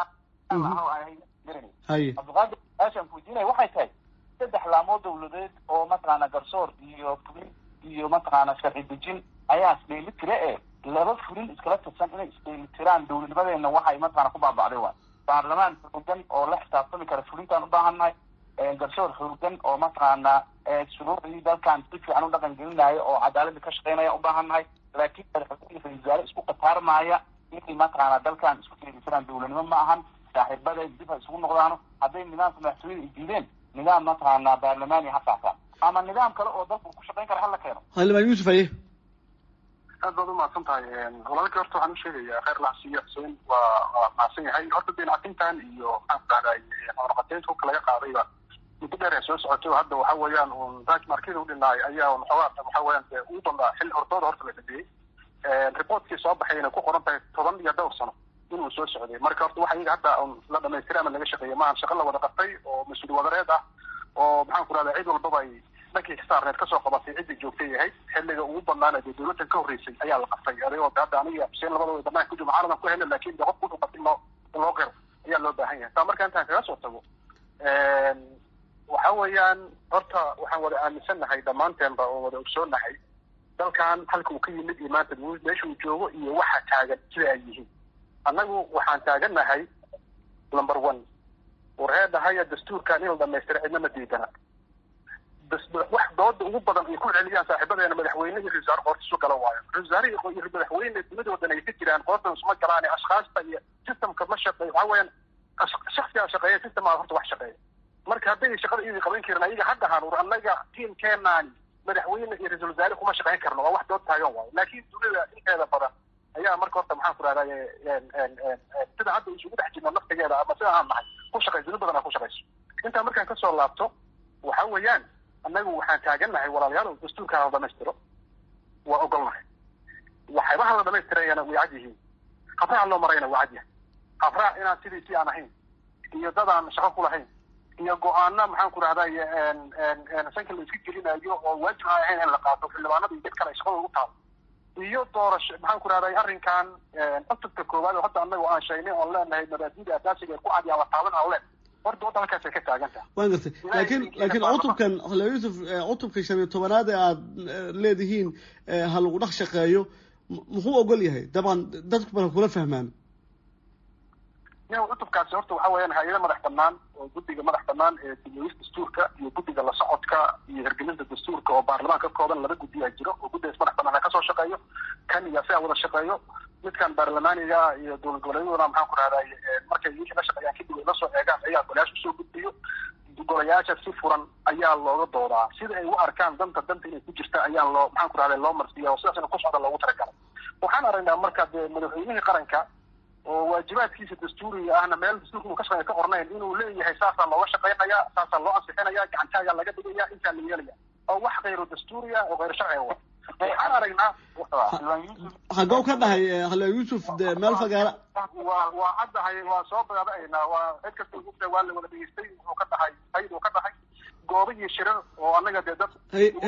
haye cabdiqaadir aashaan kuweydiinaya waxay tahay saddex laamood dawladeed oo mataqaana garsoor iyo fulin iyo mataqaana sharci dejin ayaa isdheeli tira e laba fulin iskala tirsan inay isdheeli tiraan dawladnimadeena waxay mataqaana ku baaba'day waa baarlamaan xoogan oo la xisaabtami kara fulintaan u baahannahay garsoor xoogan oo mataqaana shuruucdii dalkan si fiican u dhaqan gelinaya oo cadaaladda ka shaqeynaya u baahannahay laakiin madaxweyne ra-isul wasaare isku qataarmaaya inay mataqaana dalkan isku dheeli tiraan dawladnimo ma ahan saaxiibada dib ha isugu noqdaano hadday nidaamka madaxtooyada ay diideen nidaam mataqaana baarlamaani ha qaataan ama nidaam kale oo dalku ku shaqeyn kara hala keeno xildhibaan yuusuf aye aad baad umahadsan tahay walaalka horta waxaan usheegayaa kheyr laxsiiyo xuseen waa waa mahadsan yahay horta deencafintan iyo maxaan ku dhahday cunaqateynta hubka laga qaadayba muddo dheer ee soo socotay hadda waxa weeyaan un raaj markida udhinaay ayaa waxoogaa waxa weeyaan dee ugu danbaa xilli hortooda horta la dhabeeyey reportkii soo baxayna ku qoran tahay toban iyo dhowr sano inuu soo socday marka horta waxa iyaga hadda la dhamaystiray ama laga shaqeeyay maahan shaqa la wada qabtay oo mas-uul wadareed ah oo maxaan ku dhahdaa cid walbaba ay dhankii xisaarneed kasoo qabatay cidda joogtay yahay xilliga ugu badnaana dee dawladdan ka horreysay ayaa la qabtay adigoo de hadda aniga xuseen labadooda banaanka kujiro maxaanadan ku helna laakin de qofku wuxuu qabtay in loo in loo qiro ayaa loo baahan yahay taa marka intaan kaga soo tago waxa weeyaan horta waxaan wada aaminsannahay dhammaanteenba oo wada ogsoonahay dalkan halka uu ka yimid iyo maanta meesha uu joogo iyo waxa taagan sida ay yihiin annagu waxaan taagannahay number one warheedahaya dastuurkan in la dhamaystira cidna ma diidana wax dooda ugu badan ay ku celiyaan saaxiibadeena madaxweyne iyo ra-isul wasaare qoorta isu gala waayo ra-isul wasaare iyo madaxweyne dunidoodan ay ka jiraan qoortan isuma galaan ashkaasta iyo systemka ma shaqeeyo waxa weeyaan shaksigaa shaqeeya systemaa horta wax shaqeeya marka hadday shaqada iyadii qaban karin ayaga haddahan ur annaga tiimkeenaani madaxweyne iyo ra-isul wasaare kuma shaqeyn karno waa wax dood taagan waayo laakiin dunida inteeda badan ayaa marka horta maxaan ku rahdaa sida hadda isugu dhex jirno naftigeeda ama sida aan nahay ku shaqayso duni badan aa ku shaqayso intaa markaan kasoo laabto waxa weeyaan annagu waxaan taagannahay walaalayaal dastuurkaan la dhamaystiro waa ogolnahay waxyaabaha la dhamaystirayana way cad yihiin habraac loo marayna waa cad yahay habraac inaan sidiisii aan ahayn iyo dad aan shaqo ku lahayn iyo go-aano maxaan ku rahday sanka la iska gelinayo oo waajib aan ahayn in la qaato xildhibaanada iyo dad kale ay shaqada ugu taalo iyo doorasho maxaan ku rahday arrinkan cutubka koowaad oo hadda anaga aan sheegnay oon leenahay mabaadida asaasiga ee ku cad yaa la taaban aan leen horta wadda halkaasay ka taagan tahay waan gartay laakiin laakiin cutubkan xildhibaan yuusuf cutubka shan iyo tobanaad ee aada leedihiin ha lagu dhex shaqeeyo muxuu ogol yahay dabcan dadku marka kula fahmaan ya cutubkaasi horta waxa weeyaan hay-ada madax banaan oo guddiga madax banaan ee dibiyis dastuurka iyo guddiga la socodka iyo hirgelinta dastuurka oo baarlamaan ka kooban laba guddiyaa jiro oo guddigaas madax banaan ha kasoo shaqeeyo kan iyo siaa wada shaqeeyo midkan baarlamaaniga iyo dowlad goboleedyaduna maxaan ku rahday markay wixii la shaqeeyaan kadib ay la soo eegaan ayaa golayaasha usoo gudbiyo golayaasha si furan ayaa looga doodaa sida ay u arkaan danta danta inay ku jirta ayaa loo maxaan ku rahday loo marsiiya oo sidaas ina ku socda loogu talagalay waxaan aragnaa marka dee madaxweynihii qaranka oo waajibaadkiisa dastuuriga ahna meel dastuurka inuu ka shaqeeya ka qornayn inuu leeyahay saasaa looga shaqeynaya saasaa loo ansixinaya gacantaagaa laga dhigaya intaa la yeelaya oo wax khayru dastuuriya oo khayr sharciga wa waxaan aragnaa xagow ka dhahay xildhibaan yuusuf de meel fagaara waa waa caddahay waa soo badaadaynaa waa cid kasta ugta waa la wada dhegeystay wuxuu ka dhahay hayd uu ka dhahay goobo iyo shirar oo annaga dee dad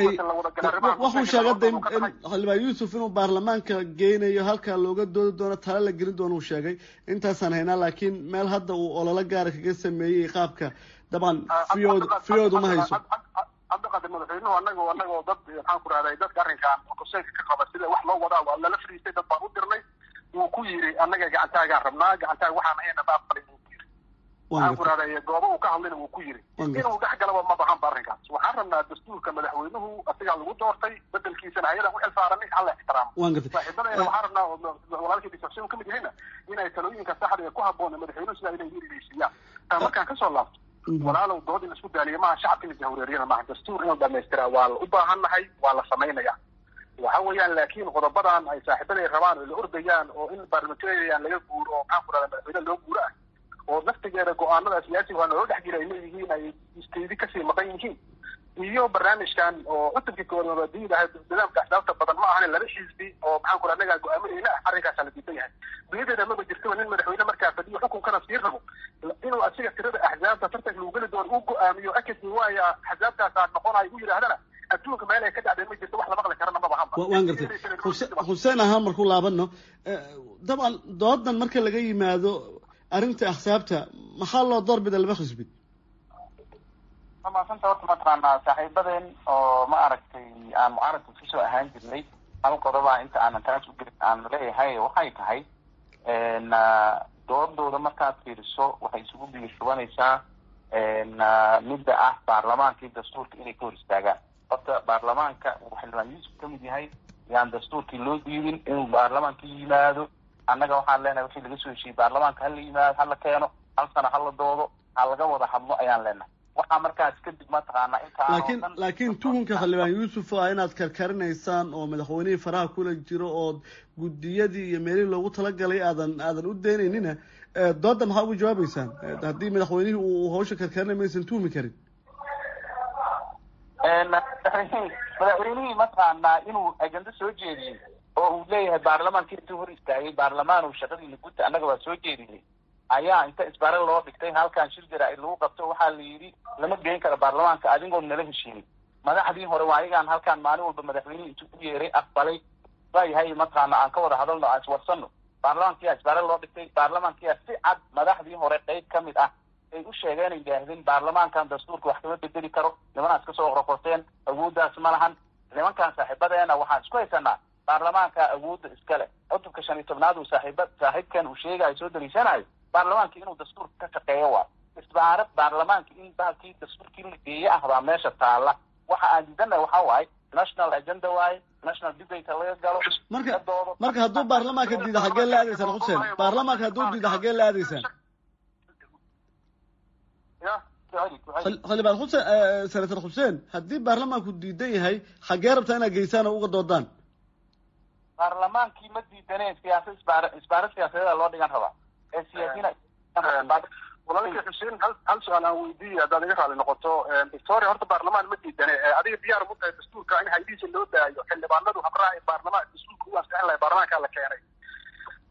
waxuu sheegay de xildhibaan yuusuf inuu baarlamaanka geynayo halkaa looga doodi doono tala la gelin doono uu sheegay intaasaan haynaa laakiin meel hadda uu ololo gaara kaga sameeyey qaabka dabcan fiyood fiyoodu ma hayso cabdiqaadir madaxweynuhu anago anagoo dad maxaan ku rahday dadka arrinkan konseenka ka qaba sida wax loo wadaa waa lala fariistay dad baan u dirnay wuu ku yiri annaga gacantaagaan rabnaa gacantaaga waxaan ahayna ma aqbalin wuu ku yiri waxaan ku rahday goobo uu ka hadlayna wuu ku yiri inuu dhex galaba ma bahan ba arrinkaas waxaan rabnaa dastuurka madaxweynuhu asigaa lagu doortay bedelkiisana ayadan u xilsaaranay hala ixtiraamo saaxiibadayna waxaan rabnaa walaalkii disruption kamid yahayna inay talooyinka saxda ee ku habboon madaxweynuhu sidaa inay hirgelisiiyaan taa markaan kasoo laabto walaalow dood in isku daaliya maaha shacabka in jahwareeriyana maaha dastuur inuu dhamaystiraa waa la u baahan nahay waa la samaynaya waxa weeyaan laakiin qodobadan ay saaxiibaday rabaan oo la ordayaan oo in parliamentarian laga guuro oo maxaan ku rahda madaxweyne loo guuro ah oo naftigeeda go-aanada siyaasiga waa naloo dhex jira ay leeyihiin ay isteydi kasii maqan yihiin iyo barnaamijkan oo cutubkii koowaad mabaadiida ahayd nidaamka axdaafta badan ma ahan laba xisbi oo maxaan ku annagaa go-aaminayna ah arrinkaasaa la diidan yahay dunyadeeda maba jirtaba nin madaxweyne markaa fadhiyo xukunkana sii rabo inuu asiga tirada axzaabta tartanka lagu geli doono uu go-aamiyo akadmi waaya axzaabtaasaa noqonayo u yidhaahdana adduunka meel ay ka dhacdeen ma jirto wax la maqli karana maba hanba waan gartay xuseen ahaan markuu laabano dabcan doodan marka laga yimaado arrinta axsaabta maxaa loo doorbida laba xisbi maasanta horta mataqaanaa saaxiibadeen oo ma aragtay aan mucaaradka kusoo ahaan jirnay hal qodoba inta aanan taas u gelin aan leeyahay waxay tahay doodooda markaad fiiriso waxay isugu biirshubanaysaa midda ah baarlamaankii dastuurka inay ka hor istaagaan horta baarlamaanka uu xildhibaan yuusuf kamid yahay yaan dastuurkii loo diidin inuu baarlamaanka yimaado annaga waxaan leenahay wixii laga soo heshiiyey baarlamaanka hala yimaado hala keeno hal sana hala doodo ha laga wada hadlo ayaan leenahay waxaa markaas kadib mataqaanaa inta laakiin laakiin tuhunka xildhibaan yuusuf waa inaad karkarinaysaan oo madaxweynihii faraha kula jiro oo guddiyadii iyo meelihii loogu talagalay aadan aadan u deenaynina dooda maxaa ugu jawaabeysaan haddii madaxweynihii uu hawsha karkarinay maysan tuhmi karin madaxweynihii mataqaanaa inuu ajendo soo jeediyey oo uu leeyahay baarlamaanka intuu hor istaagay baarlamaan uu shaqadiina gudta annaga waa soo jeediyey ayaa inta isbaare loo dhigtay halkan shir jaraa'id lagu qabto waxaa la yidhi lama geyn karo baarlamaanka adigoon nala heshiinin madaxdii hore waa ayagaan halkan maalin walba madaxweynihii intuu u yeeray aqbalay waayahay mataqaana aan ka wada hadalno aan iswarsano baarlamaankiyaa isbaare loo dhigtay baarlamaankiyaa si cad madaxdii hore qeyb ka mid ah ay u sheegeen ay yidhaahdeen baarlamaankan dastuurka wax kama bedeli karo nimanaas kasoo qorqorteen awooddaas ma lahan nimankan saaxiibadeena waxaan isku haysanaa baarlamaanka awoodda iskale cutubka shan iyo tobnaad uu saaxiiba saaxiibkan uu sheegayo soo daliishanayo baarlamaanka inuu dastuurka ka shaqeeyo waa isbaarad baarlamaanka in bahalkii dastuurkii la geeye ah baa meesha taala waxa aan diidanahay waxa waaye national agenda waaye national debate laga galo marka marka hadduu baarlamaanka diida xaggee la aadaysaan xuseen baarlamaanka hadduu diida xaggee la aadaysaan xildhibaan xuseen senator xuseen haddii baarlamaanku diidan yahay xaggee rabtaa inaad geysaan oo uga doodaan baarlamaankii ma diidaneen siyaasad isbaar isbaarad siyaasadeeda loo dhigan rabaa ee siyaasiyiin walaalkii xuseen hal hal su-aal aan weydiiya haddaad iga raali noqoto victoria horta baarlamaan ma diidane adiga diyaar mu tahay dastuurka in haydiisa loo daayo xildhibaanadu habraaci baarlamaan dastuurka u ansixin lahay baarlamaankaa la keenay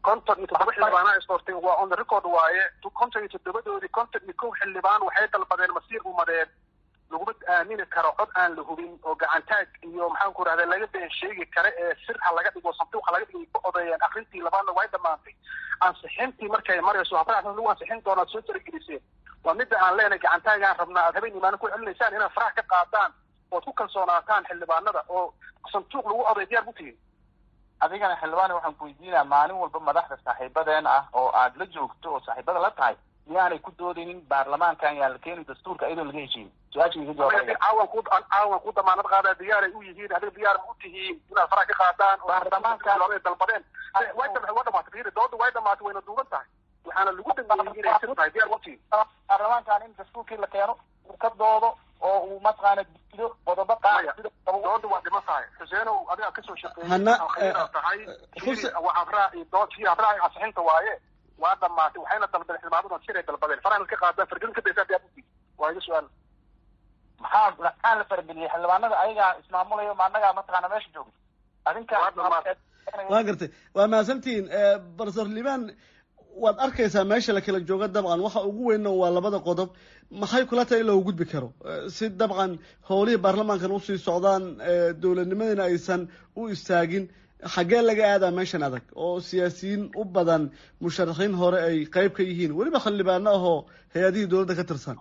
konton iyo toddoba xildhibaanaa isdoortay waa on the record waaye konton iyo toddobadoodii konton iyo kow xildhibaan waxay dalbadeen masiir umadeen laguma aamini karo cod aan la hubin oo gacantaag iyo maxaan ku rahda laga been sheegi kare ee sir ha laga dhigo sanduuqa laga dhigay ka odeeyeen akrintii labaadna way dhamaantay ansixintii markay marayso habraac lagu ansixin doono aad soo tarageliseen waa midda aan leenahay gacantaagaan rabnaa aad habeen imaano ku celinaysaan inaad farax ka qaadaan ood ku kalsoonaataan xildhibaanada oo sanduuq lagu oday diyaar ku tihiin adigana xildhibaan waxaan ku weydiinaa maalin walba madaxda saaxiibadeen ah oo aad la joogto oo saaxiibada la tahay miyaanay ku doodaynin baarlamaankan yaa la keeni dastuurka iyadoo laga heshiin su-aasha iga jawaabaya caawan ku caawan ku damaanad qaadaa diyaaray u yihiin adiga diyaar ma u tihiin inaad farax ka qaadaan Baarlamaanka- oo dalbadeen way dhamaatay waa dhamaatay fiiri dooda way dhamaatay wayna duuban tahay waxaana lagu dhameeyey inay sir tahay diyaar ma u tihiin baarlamaankan in dastuurkii la keeno uu ka doodo oo uu mataqaana diido qodobo qaar Maya, sida qabo- dooda waa dhiman tahay xuseenow adigaa kasoo shaqeeyey Hana- alkhayraa tahay Xuse- waa habraaci dood kii habraaci ansixinta waaye waa dhamaatay waxayna dalbadeen xildhibaanadan siray dalbadeen farahan ka qaadaan fargelin ka daysaa diyaar ma u tihiin waa iga su-aal maxaa maxaa la farageliyey xildhibaanada ayagaa ismaamulayo ma annagaa mataqaana meesha joogay adinka Waa dhamaatay. waa gartay waa mahadsantihiin barsoor liibaan waad arkaysaa meesha la kala jooga dabcan waxa ugu weynna waa labada qodob maxay kula tahay in loogu gudbi karo Eh, si dabcan howlihii baarlamaankan usii socdaan eh, dowladnimadina aysan u istaagin xaggee laga aadaa meeshan adag oo siyaasiyiin u badan musharaxiin hore ay qayb ka yihiin weliba xildhibaano ahoo hay-adihii dowladda ka tirsan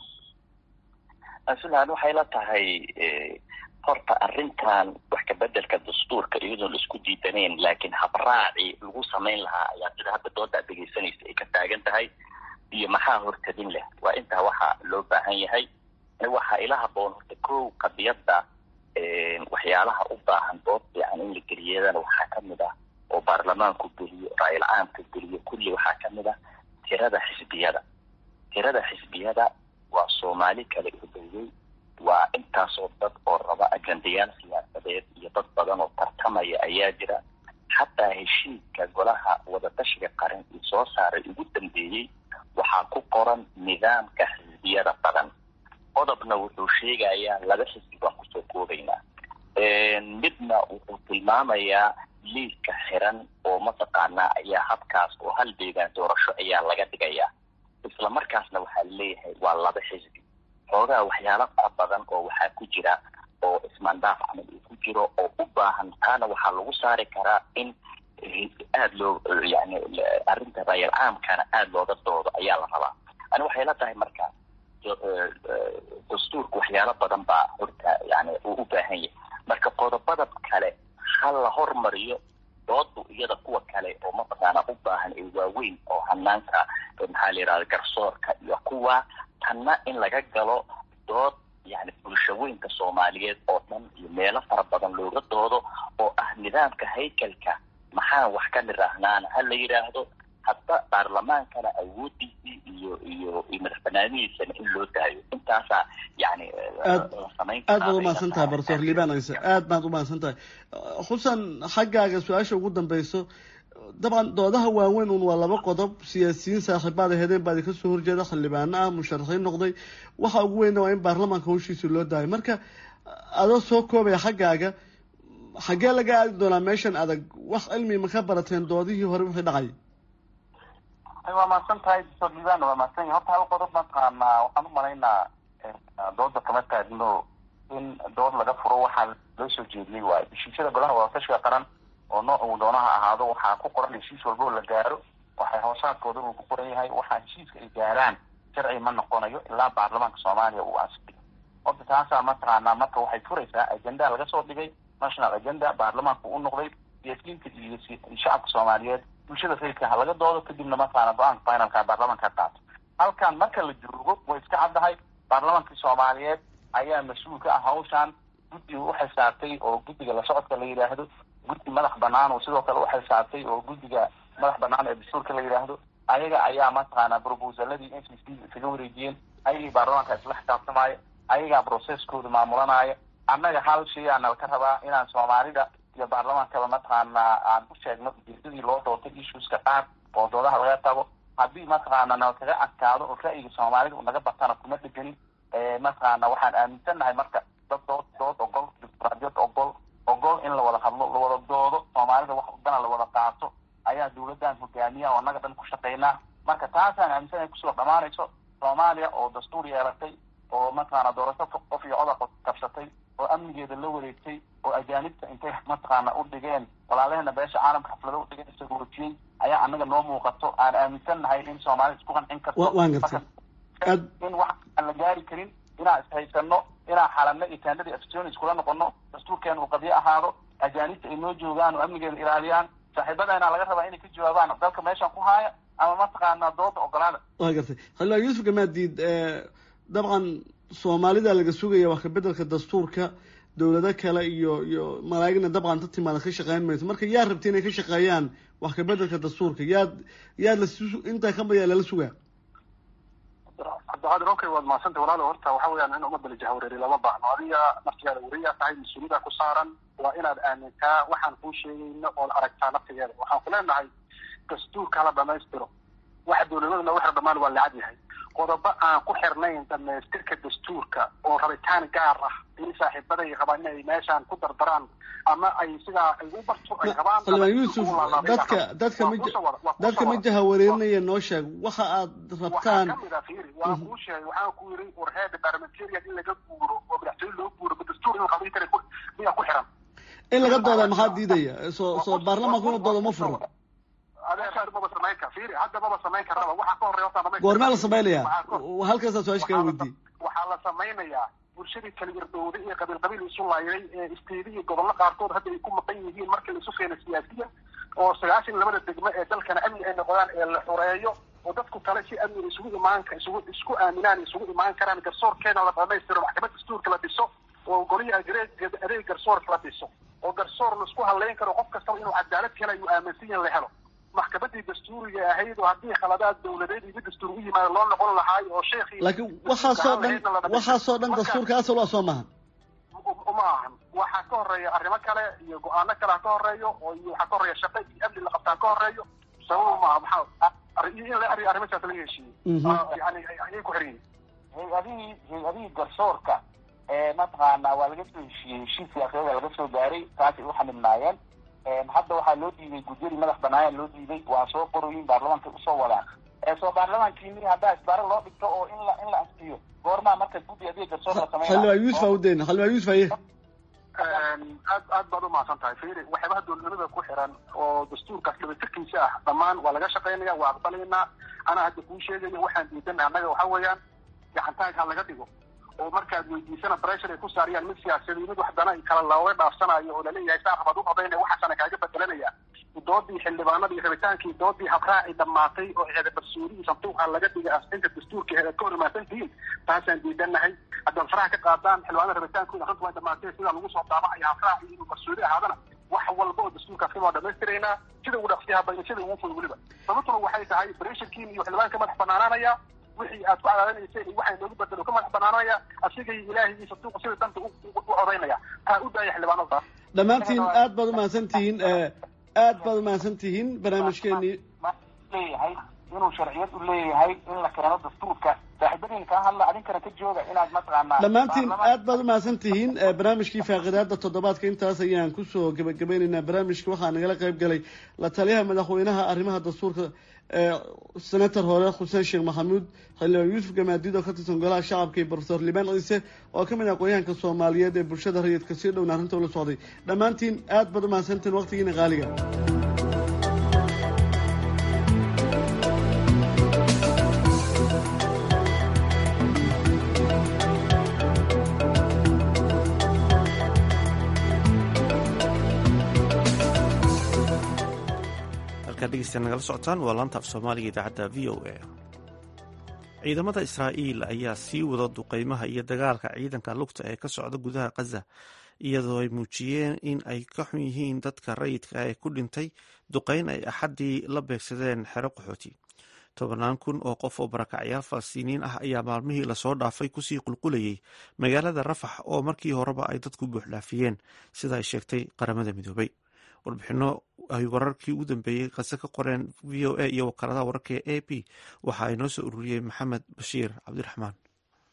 aslan waxay la tahay eh, horta arrintan wax kabedelka dastuurka iyadoon la isku diidanayn laakiin habraaci lagu samayn lahaa ayaa sida hadda dooda aad dhegaysanaysa ay ka taagan tahay iyo maxaa hortadin leh waa intaa waxa loo baahan yahay waxaa ila haboon horta kow qadiyadda eh, waxyaalaha u baahan dood fiican in la geliyadana waxaa kamid ah oo baarlamaanku geliyo ra-iil caamka geliyo kulli waxaa kamid ah tirada xisbiyada tirada xisbiyada waa soomaali kala hudowey waa intaasoo dad oo raba ajendayaal siyaasadeed iyo dad badan oo tartamaya ayaa jira xataa heshiiska golaha wadatashiga qaran ii soo saaray ugu dambeeyey waxaa ku qoran nidaamka xisbiyada badan qodobna wuxuu sheegayaa laba xisbi baan kusoo koobaynaa midna wuxuu tilmaamayaa liiska xiran oo mataqaanaa ayaa habkaas oo hal deegaan doorasho ayaa laga dhigayaa isla markaasna waxaa leeyahay waa laba xisbi xoogaa waxyaalo fara badan oo waxaa ku jira oo ismaandhaaf camal uu ku jiro oo u baahan taana waxaa lagu saari karaa in aada loo yani arrinta raayal caamkana aada looga doodo ayaa la rabaa ani waxay la tahay marka dastuurka waxyaalo badan baa horta yani uu u baahan yahay marka qodobada kale ha la hormariyo doodu iyada kuwa kale oo mataqaana u baahan ee waaweyn oo hanaanka maxaa la yidhahda garsoorka iyo kuwa tanna in laga galo dood yani bulshaweynka soomaaliyeed oo dhan iyo meelo fara badan looga doodo oo ah nidaamka haykalka maxaan wax ka niraahnaan ha la yidhaahdo hadda baarlamaankana awoodiisii iyo iyo iyo madax banaanidiisana in loo daayo intaasaa yani aad aad baad umahadsan tahay barsoor liibaan ayse aad baad umahadsan tahay xusan xaggaaga su-aasha ugu dambeyso dabcan doodaha waaweyn un waa laba qodob siyaasiyiin saaxiibaad ahedeen baa idinka soo horjeeda xildhibaano ah musharaxiin noqday waxa ugu weynna waa in baarlamaanka hawshiisa loo daayo marka adoo soo koobaya xaggaaga xaggee laga aadi doonaa meeshan adag wax cilmi ma ka barateen doodihii hore wixii dhacay waa mahadsan tahay doctor liibaan waa mahadsan yahay horta hal qodob mataqaanaa waxaan u malaynaa dooda kama taagno in dood laga furo waxaa loo soo jeediyey waayo heshiisyada golaha wadatashiga qaran oo nooc uu doonaha ahaado waxaa ku qoran heshiis walba oo la gaaro waxay hoosaadkooda uu ku qoran yahay waxaa heshiiska ay gaaraan sharci ma noqonayo ilaa baarlamaanka soomaaliya uu ansixiyo horta taasaa mataqaanaa marka waxay furaysaa agenda laga soo dhigay national agenda baarlamaanka u noqday siyaasiyiinta iyo shacabka soomaaliyeed bulshada rayidka ha laga doodo kadibna mataqaana go-aanka finalka baarlamaanka ha qaato halkan marka la joogo way iska caddahay baarlamaankii soomaaliyeed ayaa mas-uul ka ah hawshan guddiga u xilsaartay oo guddiga la socodka la yidhaahdo guddi madax banaan oo sidoo kale u xilsaartay oo guddiga madax banaan ee dastuurka la yidhaahdo ayaga ayaa mataqaana proposaladii n c c isaga wareejiyeen ayagii baarlamaanka isla xisaabtamaayo ayagaa processkooda maamulanaayo annaga hal shay aa nalka rabaa inaan soomaalida iyo baarlamaankaba mataqaana aan u sheegno ujeedadii loo doortay issueska qaar oo doodaha laga tago haddii mataqaana nalkaga adkaado oo ra'yiga soomaalida u naga batana kuma dheganin mataqaana waxaan aaminsannahay marka dad dood dood ogol dimuqraadiyad ogol ogol in la wada hadlo la wada doodo soomaalida wax dana la wada qaato ayaa dawladdan hogaamiye dhammaanayso soomaaliya oo dastuur yeelatay oo mataqaana doorasho qof iyo coda qabsatay oo amnigeeda la wareegtay oo ajaanibta intay mataqaana u dhigeen walaalaheena beesha caalamka xaflado u dhigeen isagoojiyey ayaa anaga noo muuqato aan aaminsan nahay in soomaalida isku qancin karto waan gartay in wax aan la gaari karin inaan ishaysano inaan xalano iyo taandadii afsonis kula noqono dastuurkeena uu qadyo ahaado ajaanibta ay noo joogaan oo amnigeeda ilaaliyaan saaxiibadeena laga rabaa inay ka jawaabaan dalka meeshan ku haaya ama mataqaana dooda ogolaada waa gartay xildhibaan yuusuf gamaadiid dabcan soomaalida laga sugaya wax kabedelka dastuurka dowlado kale iyo iyo malaa'igna dabcan ta timaada ka shaqeyn mayso marka yaa rabta inay ka shaqeeyaan wax kabedelka dastuurka yaad yaad la intaa ka bayaa lala sugaa cabdiqaadir okay waad mahadsantay walaalo horta waxa weeyaan in ummadda la jahwareeri lama baahno adiga naftigaada weriyaa tahay mas-uuliyada ku saaran waa inaad aamintaa waxaan kuu sheegayno ood aragtaa naftigeeda waxaan ku leenahay dastuurka la dhamaystiro waxa dowladaduna waxa dhamaan waa lacag yahay qodobo aan ku xirnayn dhamaystirka dastuurka oo rabitaan gaar ah in saaxiibaday rabaan inay meeshaan ku dardaraan ama ay sidaa ay u barto ay rabaan xildhibaan yuusuf dadka dadka ma dadka ma jahawareerinaya noo sheeg waxa aad rabtaan kamid a fiiri waa kuu sheegay waxaan ku yiri warheeda parliamentarian in laga guuro oo madaxtooye loo guuro ma dastuur in qabiil kale miyaa ku xiran in laga dooda maxaa diidaya soo soo baarlamaanku inuu doodo ma furo adeer maba samayn kar fiiri hadda maba samayn karaba waxaa ka horreeya horta goormaa la samaynayaa halkaasaa su-aasha kaga weydiiyey waxaa la samaynayaa bulshadii kala irdowday ee qabiil qabiil isu laayday ee isteedi iyo gobollo qaarkood hadda ay ku maqan yihiin markii la isu keena siyaasiyan oo sagaashan labada degmo ee dalkana amni ay noqdaan ee la xoreeyo oo dadku kale si amni isugu imaan isugu isku aaminaan isugu imaan karaan garsoorkeena la dhamaystiro maxkamad dastuurka la dhiso oo golihi adeeg adeeg garsoorka la dhiso oo garsoor la isku haleyn karo qof kastaba inuu cadaalad helayo aaminsan yahin la helo maxkamadii dastuuriga ahayd oo haddii khaladaad dawladeed iyo mid dastuur u yimaado loo noqon lahaay oo sheekhi laakiin waxaasoo dhan waxaasoo dhan dastuurka asal waa soo maahan uma ahan waxaa ka horeeya arrimo kale iyo go-aano kale ha ka horeeyo oo iyo waxaa ka horeeya shaqo iyo amni la qabtaa ka horeeyo sabab maaha maxaa in la arri arrimasaas laga heshiiyey yani ayay ku xiran yihin hay-adihii hay-adihii garsoorka ee mataqaana waa laga soo heshiiyey heshiis siyaasadeeda laga soo gaaray taasay u xanibnaayeen hadda waxaa loo diiday gudyadii madax banaaya loo diiday waa soo qoroyin baarlamaanka usoo wadaan soo baarlamaankiini haddaa isbaaro loo dhigto oo in la in la ansiyo goormaa marka guddi adiga garsoor la sameynaa xildhibaan yuusuf aa udayna xildhibaan yuusuf aye aad aad baad umahadsan tahay fiiri waxyaabaha dowladnimada ku xiran oo dastuurkaas dhabaytirkiisa ah dhammaan waa laga shaqaynaya waa aqbalaynaa anaa hadda kuu sheegaya waxaan diidana annaga waxa weeyaan gacantaag ha laga dhigo oo markaad weydiisana pressure ay ku saariyaan mid siyaasadi mid waxdana kala looga dhaafsanayo oo laleeyahay saan rabaad u odayna waxaasana kaaga bedelanaya doodii xildhibaanada iyo rabitaankii doodii habraaci dhammaatay oo eeda barsuurihii sanduuqa laga dhigay asxinta dastuurka eeda ka hor imaasan tihiin taasaan diidanahay haddaad faraha ka qaadaan xildhibaanada rabitaankooda runta waa dhamaatay sidaa lagu soo daabacaya habraaci inuu barsuuri ahaadana wax walba oo dastuurkaas ka waa dhamaystiraynaa sida ugu dhaqsiyaha bayna sida ugu ful weliba sababtuna waxay tahay bresharkiin iyo xildhibaan ka madax banaanaanaya wixii aad ku cadaadanayseen iyo waxa inoogu bedelo ka madax banaanaya asigay ilaahay iyo sanduuqa sida danta u codaynaya taa u daaya xildhibaanada dhammaantiin aad baad umahadsan tihiin aad baad umahadsan tihiin barnaamijkeenii leeyahay inuu sharciyad u leeyahay in la keeno dastuurka saaxiibadiin kaa hadla adinkana ka jooga inaad mataqaanaa dhammaantiin aad baad umahadsan tihiin barnaamijkii faaqidaada toddobaadka intaas ayaan kusoo gebagabeynaynaa barnaamijka waxaa nagala qayb galay la taliyaha madaxweynaha arrimaha dastuurka senator hore xuseen sheekh maxamuud xildhibaan yuusuf gamaadiid oo ka tirsan golaha shacabka iyo profesor liban ciise oo ka mid ah aqoonyahanka soomaaliyeed ee bulshada rayidka sii dhowna arrinta ula socday dhammaantiin aad baad umahadsantiin waqtigiina qaaliga nagala socotaan waa laanta af soomaaliga idaacadda v o a ciidamada israa'iil ayaa sii wada duqeymaha iyo dagaalka ciidanka lugta ee ka socda gudaha khaza iyadoo ay muujiyeen in ay ka xun yihiin dadka rayidka ee ku dhintay duqeyn ay axaddii la beegsadeen xero qaxooti tobannaan kun oo qof oo barakacyaal falastiiniyiin ah ayaa maalmihii lasoo dhaafay kusii qulqulayay magaalada rafax oo markii horeba ay dadku buuxdhaafiyeen sida ay sheegtay qaramada midoobay warbixino ay wararkii ugu dambeeyey kase ka qoreen v o a iyo wakaaladaha wararka ee a p waxa ay noo soo ururiyey maxamed bashiir cabdiraxmaan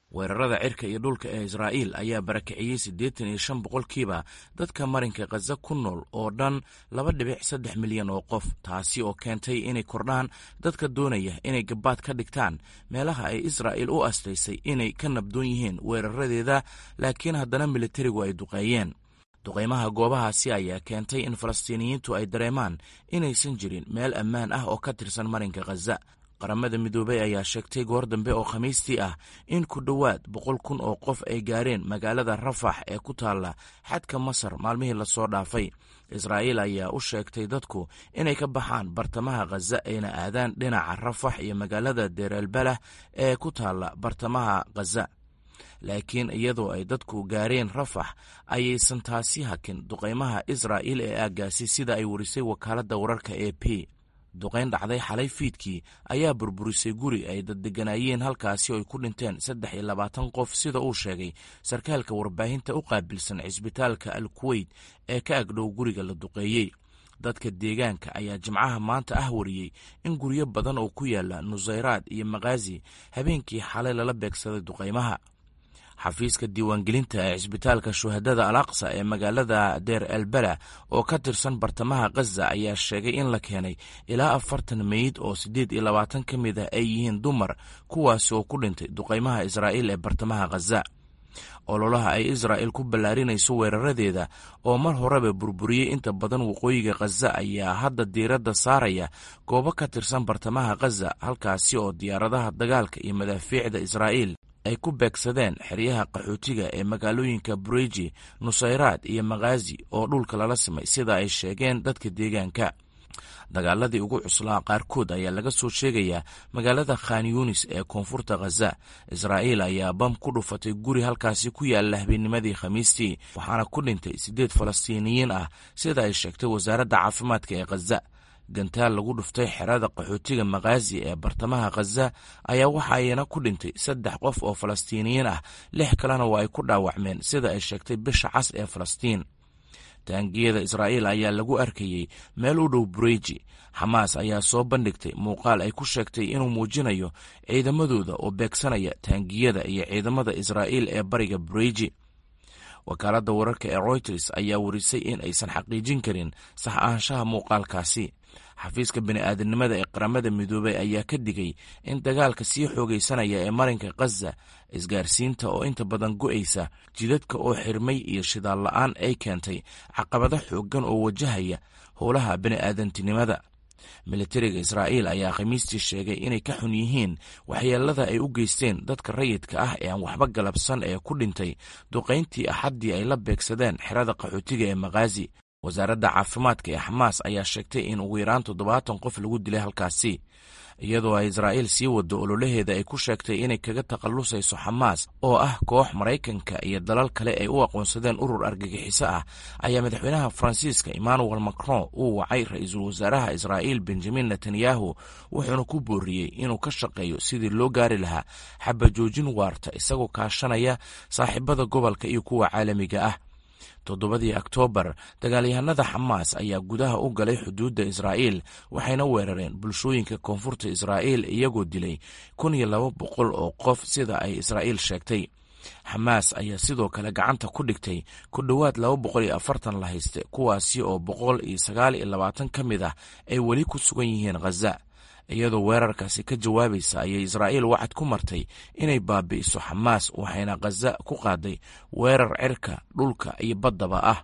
weerarada cirka iyo dhulka ee israa'iil ayaa barakiciyey siddeetan iyo shan boqolkiiba dadka marinka khaza ku nool oo dhan laba dhibic saddex milyan oo qof taasi oo keentay inay kordhaan dadka doonaya inay gabaad ka dhigtaan meelaha ay israa'iil u astaysay inay ka nabdoon yihiin weeraradeeda laakiin haddana militarigu ay duqeeyeen duqaymaha goobahaasi ayaa keentay in falastiiniyiintu ay dareemaan inaysan jirin meel ammaan ah oo ka tirsan marinka khaza qaramada midoobey ayaa sheegtay goor dambe oo khamiistii ah in ku dhowaad boqol kun oo qof ay gaareen magaalada rafax ee ku taalla xadka masar maalmihii lasoo dhaafay israa'iil ayaa u sheegtay dadku inay ka baxaan bartamaha khaza ayna aadaan dhinaca rafax iyo magaalada deerelbalah ee ku taalla bartamaha khaza laakiin iyadoo ay dadku gaareen rafax ayaysan taasi hakin duqaymaha israa'iil ee aaggaasi sida ay warisay wakaaladda wararka e p duqayn dhacday xalay fiidkii ayaa burburisay guri ay daddeganaayeen halkaasi oo ay ku dhinteen saddex iyo labaatan qof sida uu sheegay sarkaalka warbaahinta u qaabilsan cisbitaalka al kuweyt ee ka agdhow guriga la duqeeyey dadka deegaanka ayaa jimcaha maanta ah wariyey in guryo badan oo ku yaala nusayraad iyo makhaasi habeenkii xalay lala beegsaday duqaymaha xafiiska diiwaangelinta ee cisbitaalka shuhadada al aqsa ee magaalada deer elbela oo ka tirsan bartamaha khaza ayaa sheegay in la keenay ilaa afartan meyd oo siddeed iyo labaatan ka mid ah ay yihiin dumar kuwaasi oo ku dhintay duqaymaha israa'iil ee bartamaha khaza ololaha ay israa'il ku ballaarinayso weeraradeeda oo mar horeba burburiyey inta badan waqooyiga khaza ayaa hadda diiradda saaraya goobo ka tirsan bartamaha khaza halkaasi oo diyaaradaha dagaalka iyo madaafiicda israa'iil ay ku beegsadeen xeryaha qaxootiga ee magaalooyinka bureji nusayraad iyo makhaasi oo dhulka lala simay sida ay sheegeen dadka deegaanka dagaaladii ugu cuslaa qaarkood ayaa laga soo sheegayaa magaalada khan yunis ee koonfurta khaza israa'iil ayaa bam ku dhufatay guri halkaasi ku yaalla habeennimadii khamiistii waxaana ku dhintay siddeed falastiiniyiin ah sida ay sheegtay wasaaradda caafimaadka ee khaza gantaal lagu dhuftay xerada qaxootiga makhaasi ee bartamaha khaza ayaa waxa ayna ku dhintay saddex qof oo falastiiniyiin ah lix kalena waa ay ku dhaawacmeen sida ay sheegtay bisha cas ee falastiin taangiyada israa'iil ayaa lagu arkayey meel u dhow bureji xamaas ayaa soo bandhigtay muuqaal ay ku sheegtay inuu muujinayo ciidamadooda oo beegsanaya taangiyada iyo ciidamada israa'iil ee bariga bureji wakaaladda wararka ee royters ayaa warisay in aysan xaqiijin karin sax ahaanshaha muuqaalkaasi xafiiska bini'aadanimada ee qaramada midoobey ayaa ka digay in dagaalka sii xoogaysanaya ee marinka khaza isgaarsiinta oo inta badan go'aysa jidadka oo xirmay iyo shidaal la'aan ay keentay caqabado xooggan oo wajahaya howlaha bini'aadantinimada militariga israa'iil ayaa khamiistii sheegay inay ka xun yihiin waxyeelada ay u geysteen dadka rayidka ah ee aan waxba galabsan ee ku dhintay duqayntii axaddii ay la beegsadeen xerada qaxootiga ee makhaasi wasaaradda caafimaadka ee xamaas ayaa sheegtay in ugu yaraan toddobaatan qof lagu dilay halkaasi iyadoo ay israa'iil sii wado ololaheeda ay ku sheegtay inay kaga takhallusayso xamaas oo ah koox maraykanka iyo dalal kale ay u aqoonsadeen urur argagixiso ah ayaa madaxweynaha faransiiska emmanuel macron uu wacay ra-iisul wasaaraha israa'iil benjamin netanyahu wuxuuna ku booriyey inuu ka shaqeeyo sidii loo gaari lahaa xabajoojin waarta isagoo kaashanaya saaxiibada gobolka iyo kuwa caalamiga ah toddobadii oktoobar dagaalyahanada xamaas ayaa gudaha u galay xuduudda israa'iil waxayna weerareen bulshooyinka koonfurta israa'iil iyagoo dilay kun iyo laba boqol oo qof sida ay israa'iil sheegtay xamaas ayaa sidoo kale gacanta ku dhigtay ku dhowaad laba boqol iyo afartan la hayste kuwaasi oo boqol iyo sagaal iyo labaatan ka mid ah ay weli ku sugan yihiin khaza iyadoo weerarkaasi ka jawaabaysa ayay israa'iil wacad ku martay inay baabi'iso xamaas waxayna khaza ku qaaday weerar cirka dhulka iyo baddaba ah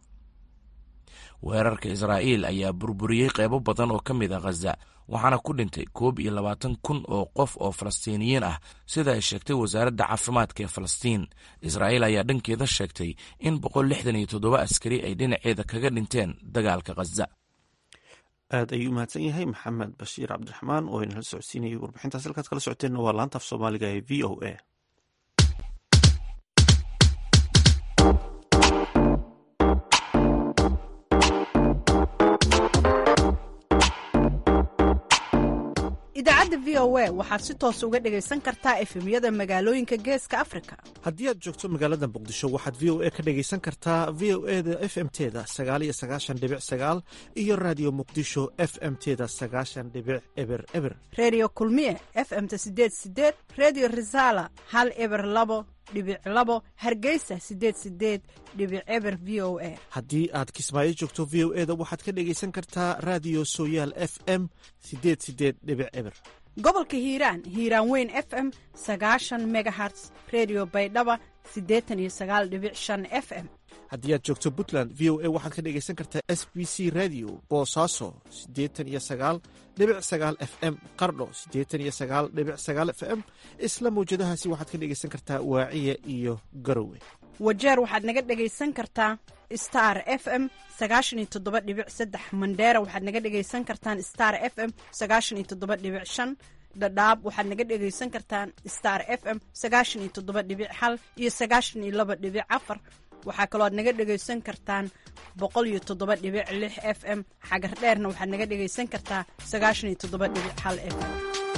weerarka israa'iil ayaa burburiyey qeybo badan oo ka mid a khaza waxaana ku dhintay koob iyo labaatan kun oo qof oo falastiiniyiin ah sida ay sheegtay wasaaradda caafimaadka ee falastiin israa'iil ayaa dhankeeda sheegtay in boqol lixdan iyo toddoba askari ay dhinaceeda kaga dhinteen dagaalka khaza aad ayuu umahadsan yahay maxamed bashiir cabdiraxmaan oo inala socodsiinayay warbixintaas halkaad kala socoteenna waa laanta af soomaaliga ee v o a idaacadda v o a waxaad si toos uga dhegaysan kartaa efemyada magaalooyinka geeska afrika haddii aad joogto magaalada muqdisho waxaad v o a ka dhegaysan kartaa v o e da f m teda sagaaliyo sagaashan dhibic sagaal iyo raadiyo muqdisho f m teda sagaashan dhibic eber eber reediyo kulmiye f m ta sideed sideed reediyo risaala hal eber labo dhibic labo hargeysa sideed sideed dhibic eber v o a haddii aad kismaayo joogto v o e da waxaad ka dhegaysan kartaa raadiyo sooyaal f m sideed sideed dhibic eber gobolka hiiraan hiiraan weyn f m sagaashan megaherts redio baydhaba siddeetan iyo sagaal dhibic shan f m haddii aad joogto puntland v o a waxaad ka dhegaysan kartaa s b c radio boosaaso siddeetan iyo sagaal dhibic sagaal f m qardho siddeetan iyo sagaal dhibic sagaal f m isla mawjadahaasi waxaad ka dhegaysan kartaa waaciya iyo garowe wajeer waxaad naga dhegaysan kartaa star f m sagaashan iyo toddoba dhibic saddex mandheera waxaad naga dhegaysan kartaan star f m sagaashan iyo toddoba dhibic shan dhadhaab waxaad naga dhegaysan kartaan star f m sagaashan iyo toddoba dhibic hal iyo sagaashan iyo laba dhibic afar waxaa kaloo aad naga dhegaysan kartaan boqol iyo toddoba dhibic lix f m xagar dheerna waxaad naga dhegaysan kartaa sagaashan iyo toddoba dhibic hal f m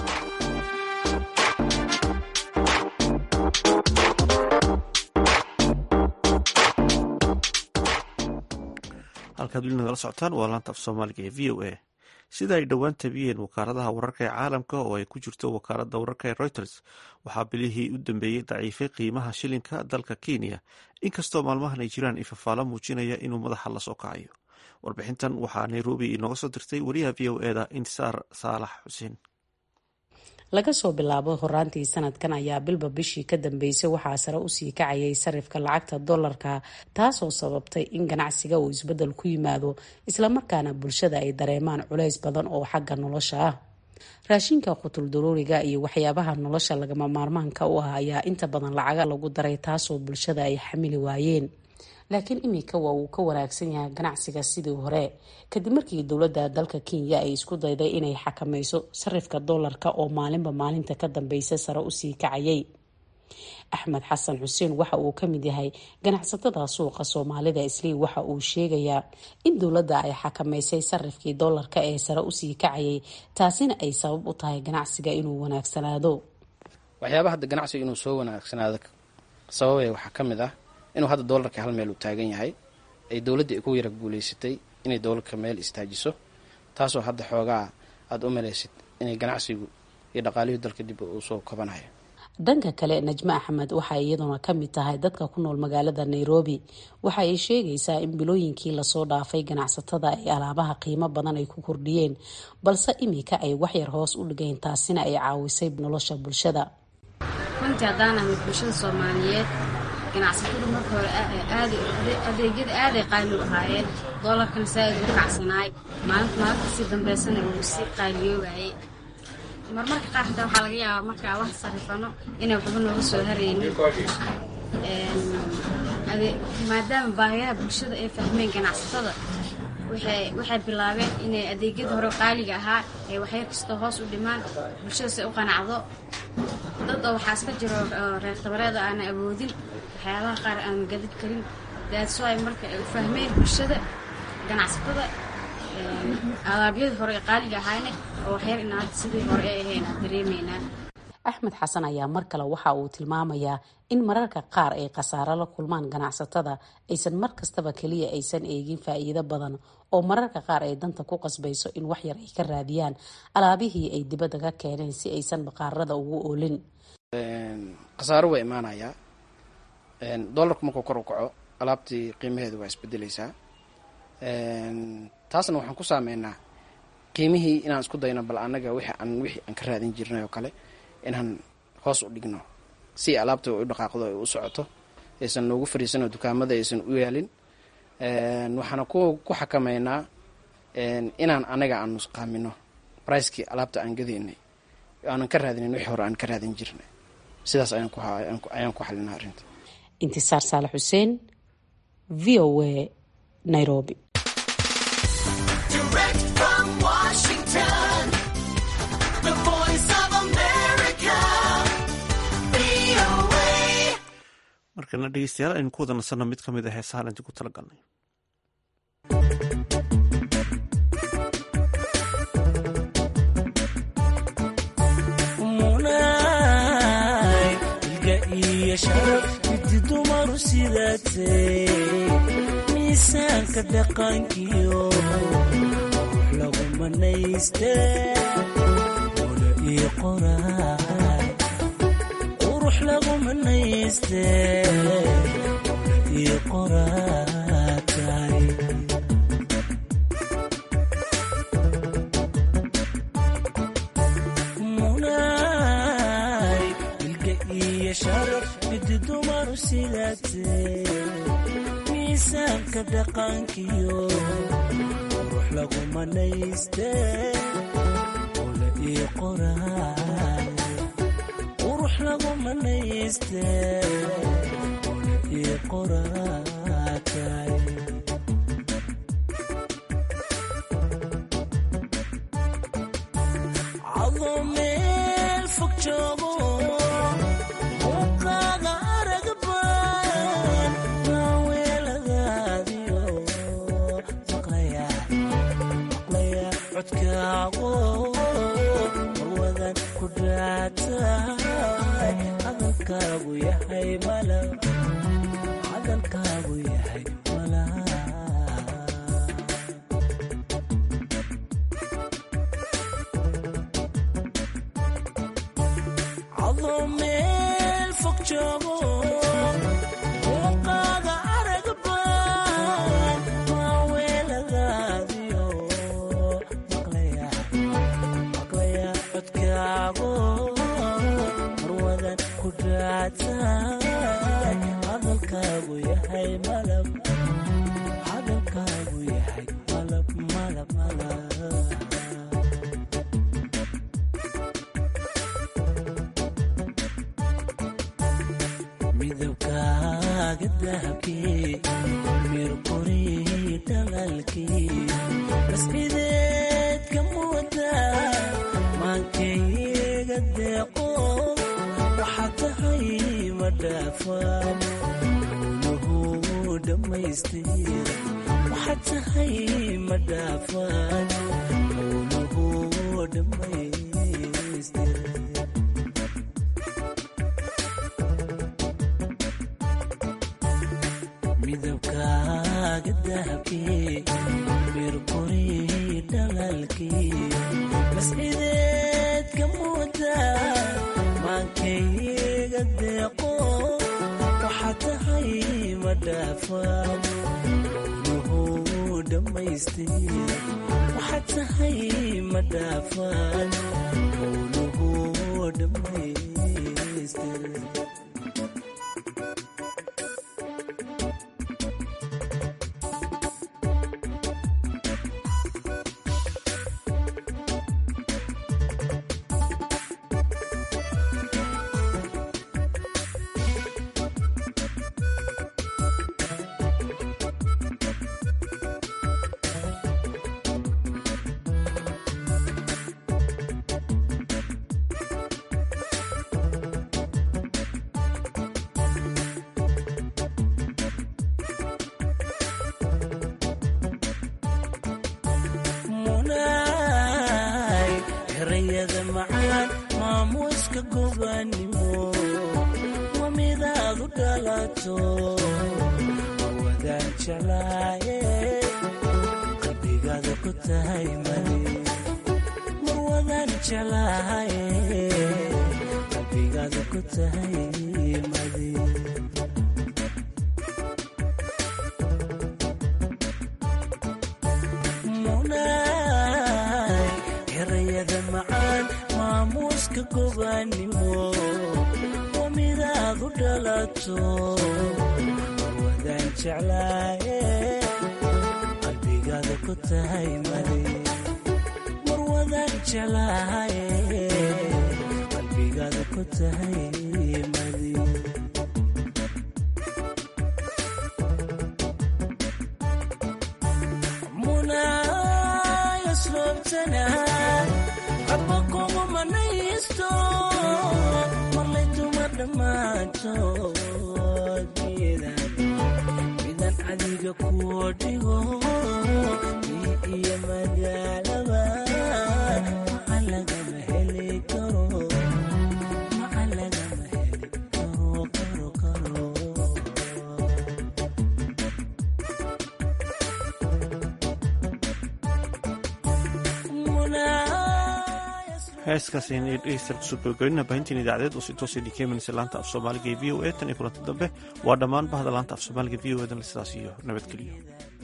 halkaad weli nagala socotaan waa laanta af soomaaliga ee v o a sida ay dhowaan tabiyeen wakaaladaha wararka ee caalamka oo ay ku jirto wakaaladda wararka ee reuters waxaa bilihii u dambeeyey daciifay qiimaha shilinka dalka kenya inkastoo maalmahan ay jiraan ifafaalo muujinaya inuu madaxa lasoo kacayo warbixintan waxaa nairobi inooga soo dirtay wariyaha v o eda intisaar saalax xuseen laga soo bilaabo horaantii sanadkan ayaa bilba bishii ka dambeysay waxaa sare usii kacayay sarifka lacagta dollarka taasoo sababtay in ganacsiga uu isbedel ku yimaado islamarkaana bulshada ay dareemaan culays badan oo xagga nolosha ah raashinka qutul daruuriga iyo waxyaabaha nolosha lagama maarmaanka u ah ayaa inta badan lacaga lagu daray taasoo bulshada ay xamili waayeen laakiin iminka waa uu ka wanaagsan yahay ganacsiga sidii hore kadib markii dowladda dalka kenya ay isku dayday inay xakameyso sarifka doolarka oo maalinba maalinta ka dambeysa sare usii kacayay axmed xasan xuseen waxa uu ka mid yahay ganacsatada suuqa soomaalida islii waxa uu sheegayaa in dowladda ay xakameysay sarifkii doolarka ee sare usii kacayay taasina ay sabab u tahay ganacsiga inuu wanaagsanaado waxyaaba hadda ganacsiga inuu soo wanaagsanaado sababay waxaa ka mid ah inuu hadda doolarka hal meel uu taagan yahay ay dowladda ku yara guuleysatay inay doolarka meel istaajiso taasoo hadda xoogaa aada u malaysid inay ganacsigu iyo dhaqaalihii dalka dib uu soo kabanayo dhanka kale najmo axmed waxay iyaduna ka mid tahay dadka ku nool magaalada nairobi waxa ay sheegaysaa in bilooyinkii lasoo dhaafay ganacsatada ay alaabaha qiimo badan ay ku kordhiyeen balse iminka ay waxyar hoos u dhigeen taasina ay caawisay nolosha bulshada runtii haddaan ahayd bulshada soomaaliyeed ganacsatada marka hore adeegyada aaday qaali u ahaayeen doolarkana saa-id u kacsanaay maalinta maalinta sii dambeysana uu sii qaaliyoobayay marmarka qaar xitaa waxaa laga yaabaa markaa wax sarifano inay waxba nooga soo haraynin maadaama baahiyaha bulshada ay fahmeen ganacsatada waxay bilaabeen inay adeegyada hore qaaliga ahaa ee waxyar kastoo hoos u dhimaan bulshadaas ay u qanacdo dad oo waxaa iska jiro reer tabareeda aana awoodin waxyaabaha qaar aan gadid karin daadso ay marka ay u fahmeen bulshada ganacsatada alaabyadii hore ee qaaliga ahaayne oo waxyar in hadda sidii hore ay ahayn aan dareemaynaa axmed xasan ayaa mar kale waxa uu tilmaamayaa in mararka qaar ay khasaaro la kulmaan ganacsatada aysan mar kastaba keliya aysan eegin faa'iido badan oo mararka qaar ay danta ku qasbayso in waxyar ay ka raadiyaan alaabihii ay dibadda ka keeneen si aysan baqaarada ugu oolin khasaaro waa imaanayaa doolarku markuu kor u kaco alaabtii qiimaheedu waa isbedeleysaa taasna waxaan ku saameynaa qiimihii inaan isku dayno bal anaga wixii aan wixii aan ka raadin jirnay oo kale inaan hoos u dhigno si alaabta u dhaqaaqdo ay u socoto aysan noogu fariisanoo dukaamada aysan u yaalin waxaana ku ku xakameynaa inaan anaga aan nusqaamino bricekii alaabta aan gadaynay aanan ka raadinin wixii hore aan ka raadin jirnay sidaas ayaan ku xalinaa arrinta intisaar saalax xuseen v o a nairobi markana dhegeystayaal aynu ku wada nasanno mid ka mid a heesahaan idinku tala galnay midi dumaru sidaatee miisaanka dhaqankiyo lagu manaystee ola ii qoraa qurux lagu manayste iyo qoraatay munay ilka iyo sharaf midi dumaru sidaatee miisaanka dhaqankiyo qurux lagu manayste ola iyo qoraay qurux lagu manayste ola iyo qoraatay adoo meel fog joogo muuqaaga arag baan maaweeladaadiyo maqlaya maqlaya codkaago marwadan ku dhaataay hadalkaagu yahay malab hadalkaagu yahay malab adoo meel fog joogo muuqaaga arag baan maaweeladaadiyo maqlaya maqlaya codkaago marwadan ku dhaataay hadalkaagu yahay malab hadalkaagu yahay malab malab malab midabkaaga dahabkii mirqorii dhalaalkii mascideedka muuda maankayga deeqo waxaa tahay ma dhaafaan uluhu dhammaystir waxaa tahay ma dhaafaan uluhu dhammaystir midabkaaga dahabkii mirqorii dhalaalkii mascideedka muuda maankayga deeqo waxaa tahay ma dhaafaan uluhu dhammaystir waxaa tahay ma dhaafaan uluhu dhammaystir munay erayada macaan maamuuska gobanimo waa midaad u dhalato wadaan jeclaaye qalbigaada ku tahay madi mar wadaan jeclaaye qalbigaada ku tahay madi munay erayada macaan maamuuska gobanimo waa midaad u dhalato wadaan jeclaaye qalbigaada ku tahay madi mar wadaan jeclaaye qalbigaada ku tahay madi munay asloobtana codba kuma manaysto marlay dumar dhammaantood midan midan adiga kuwo dhigo ii iyo magaalaba maca lagama heli karo maca lagama heli karo karo karo heeskaas ayna dhegeystayaal kusoo gabagabeynaa baahintiin idaacadeed oo si toos idin keenaysa laanta af soomaaliga ee v o a tan iyo kulanti dambe waa dhammaan bahda laanta af soomaaliga v o edan sidaas iyo nabadgelyo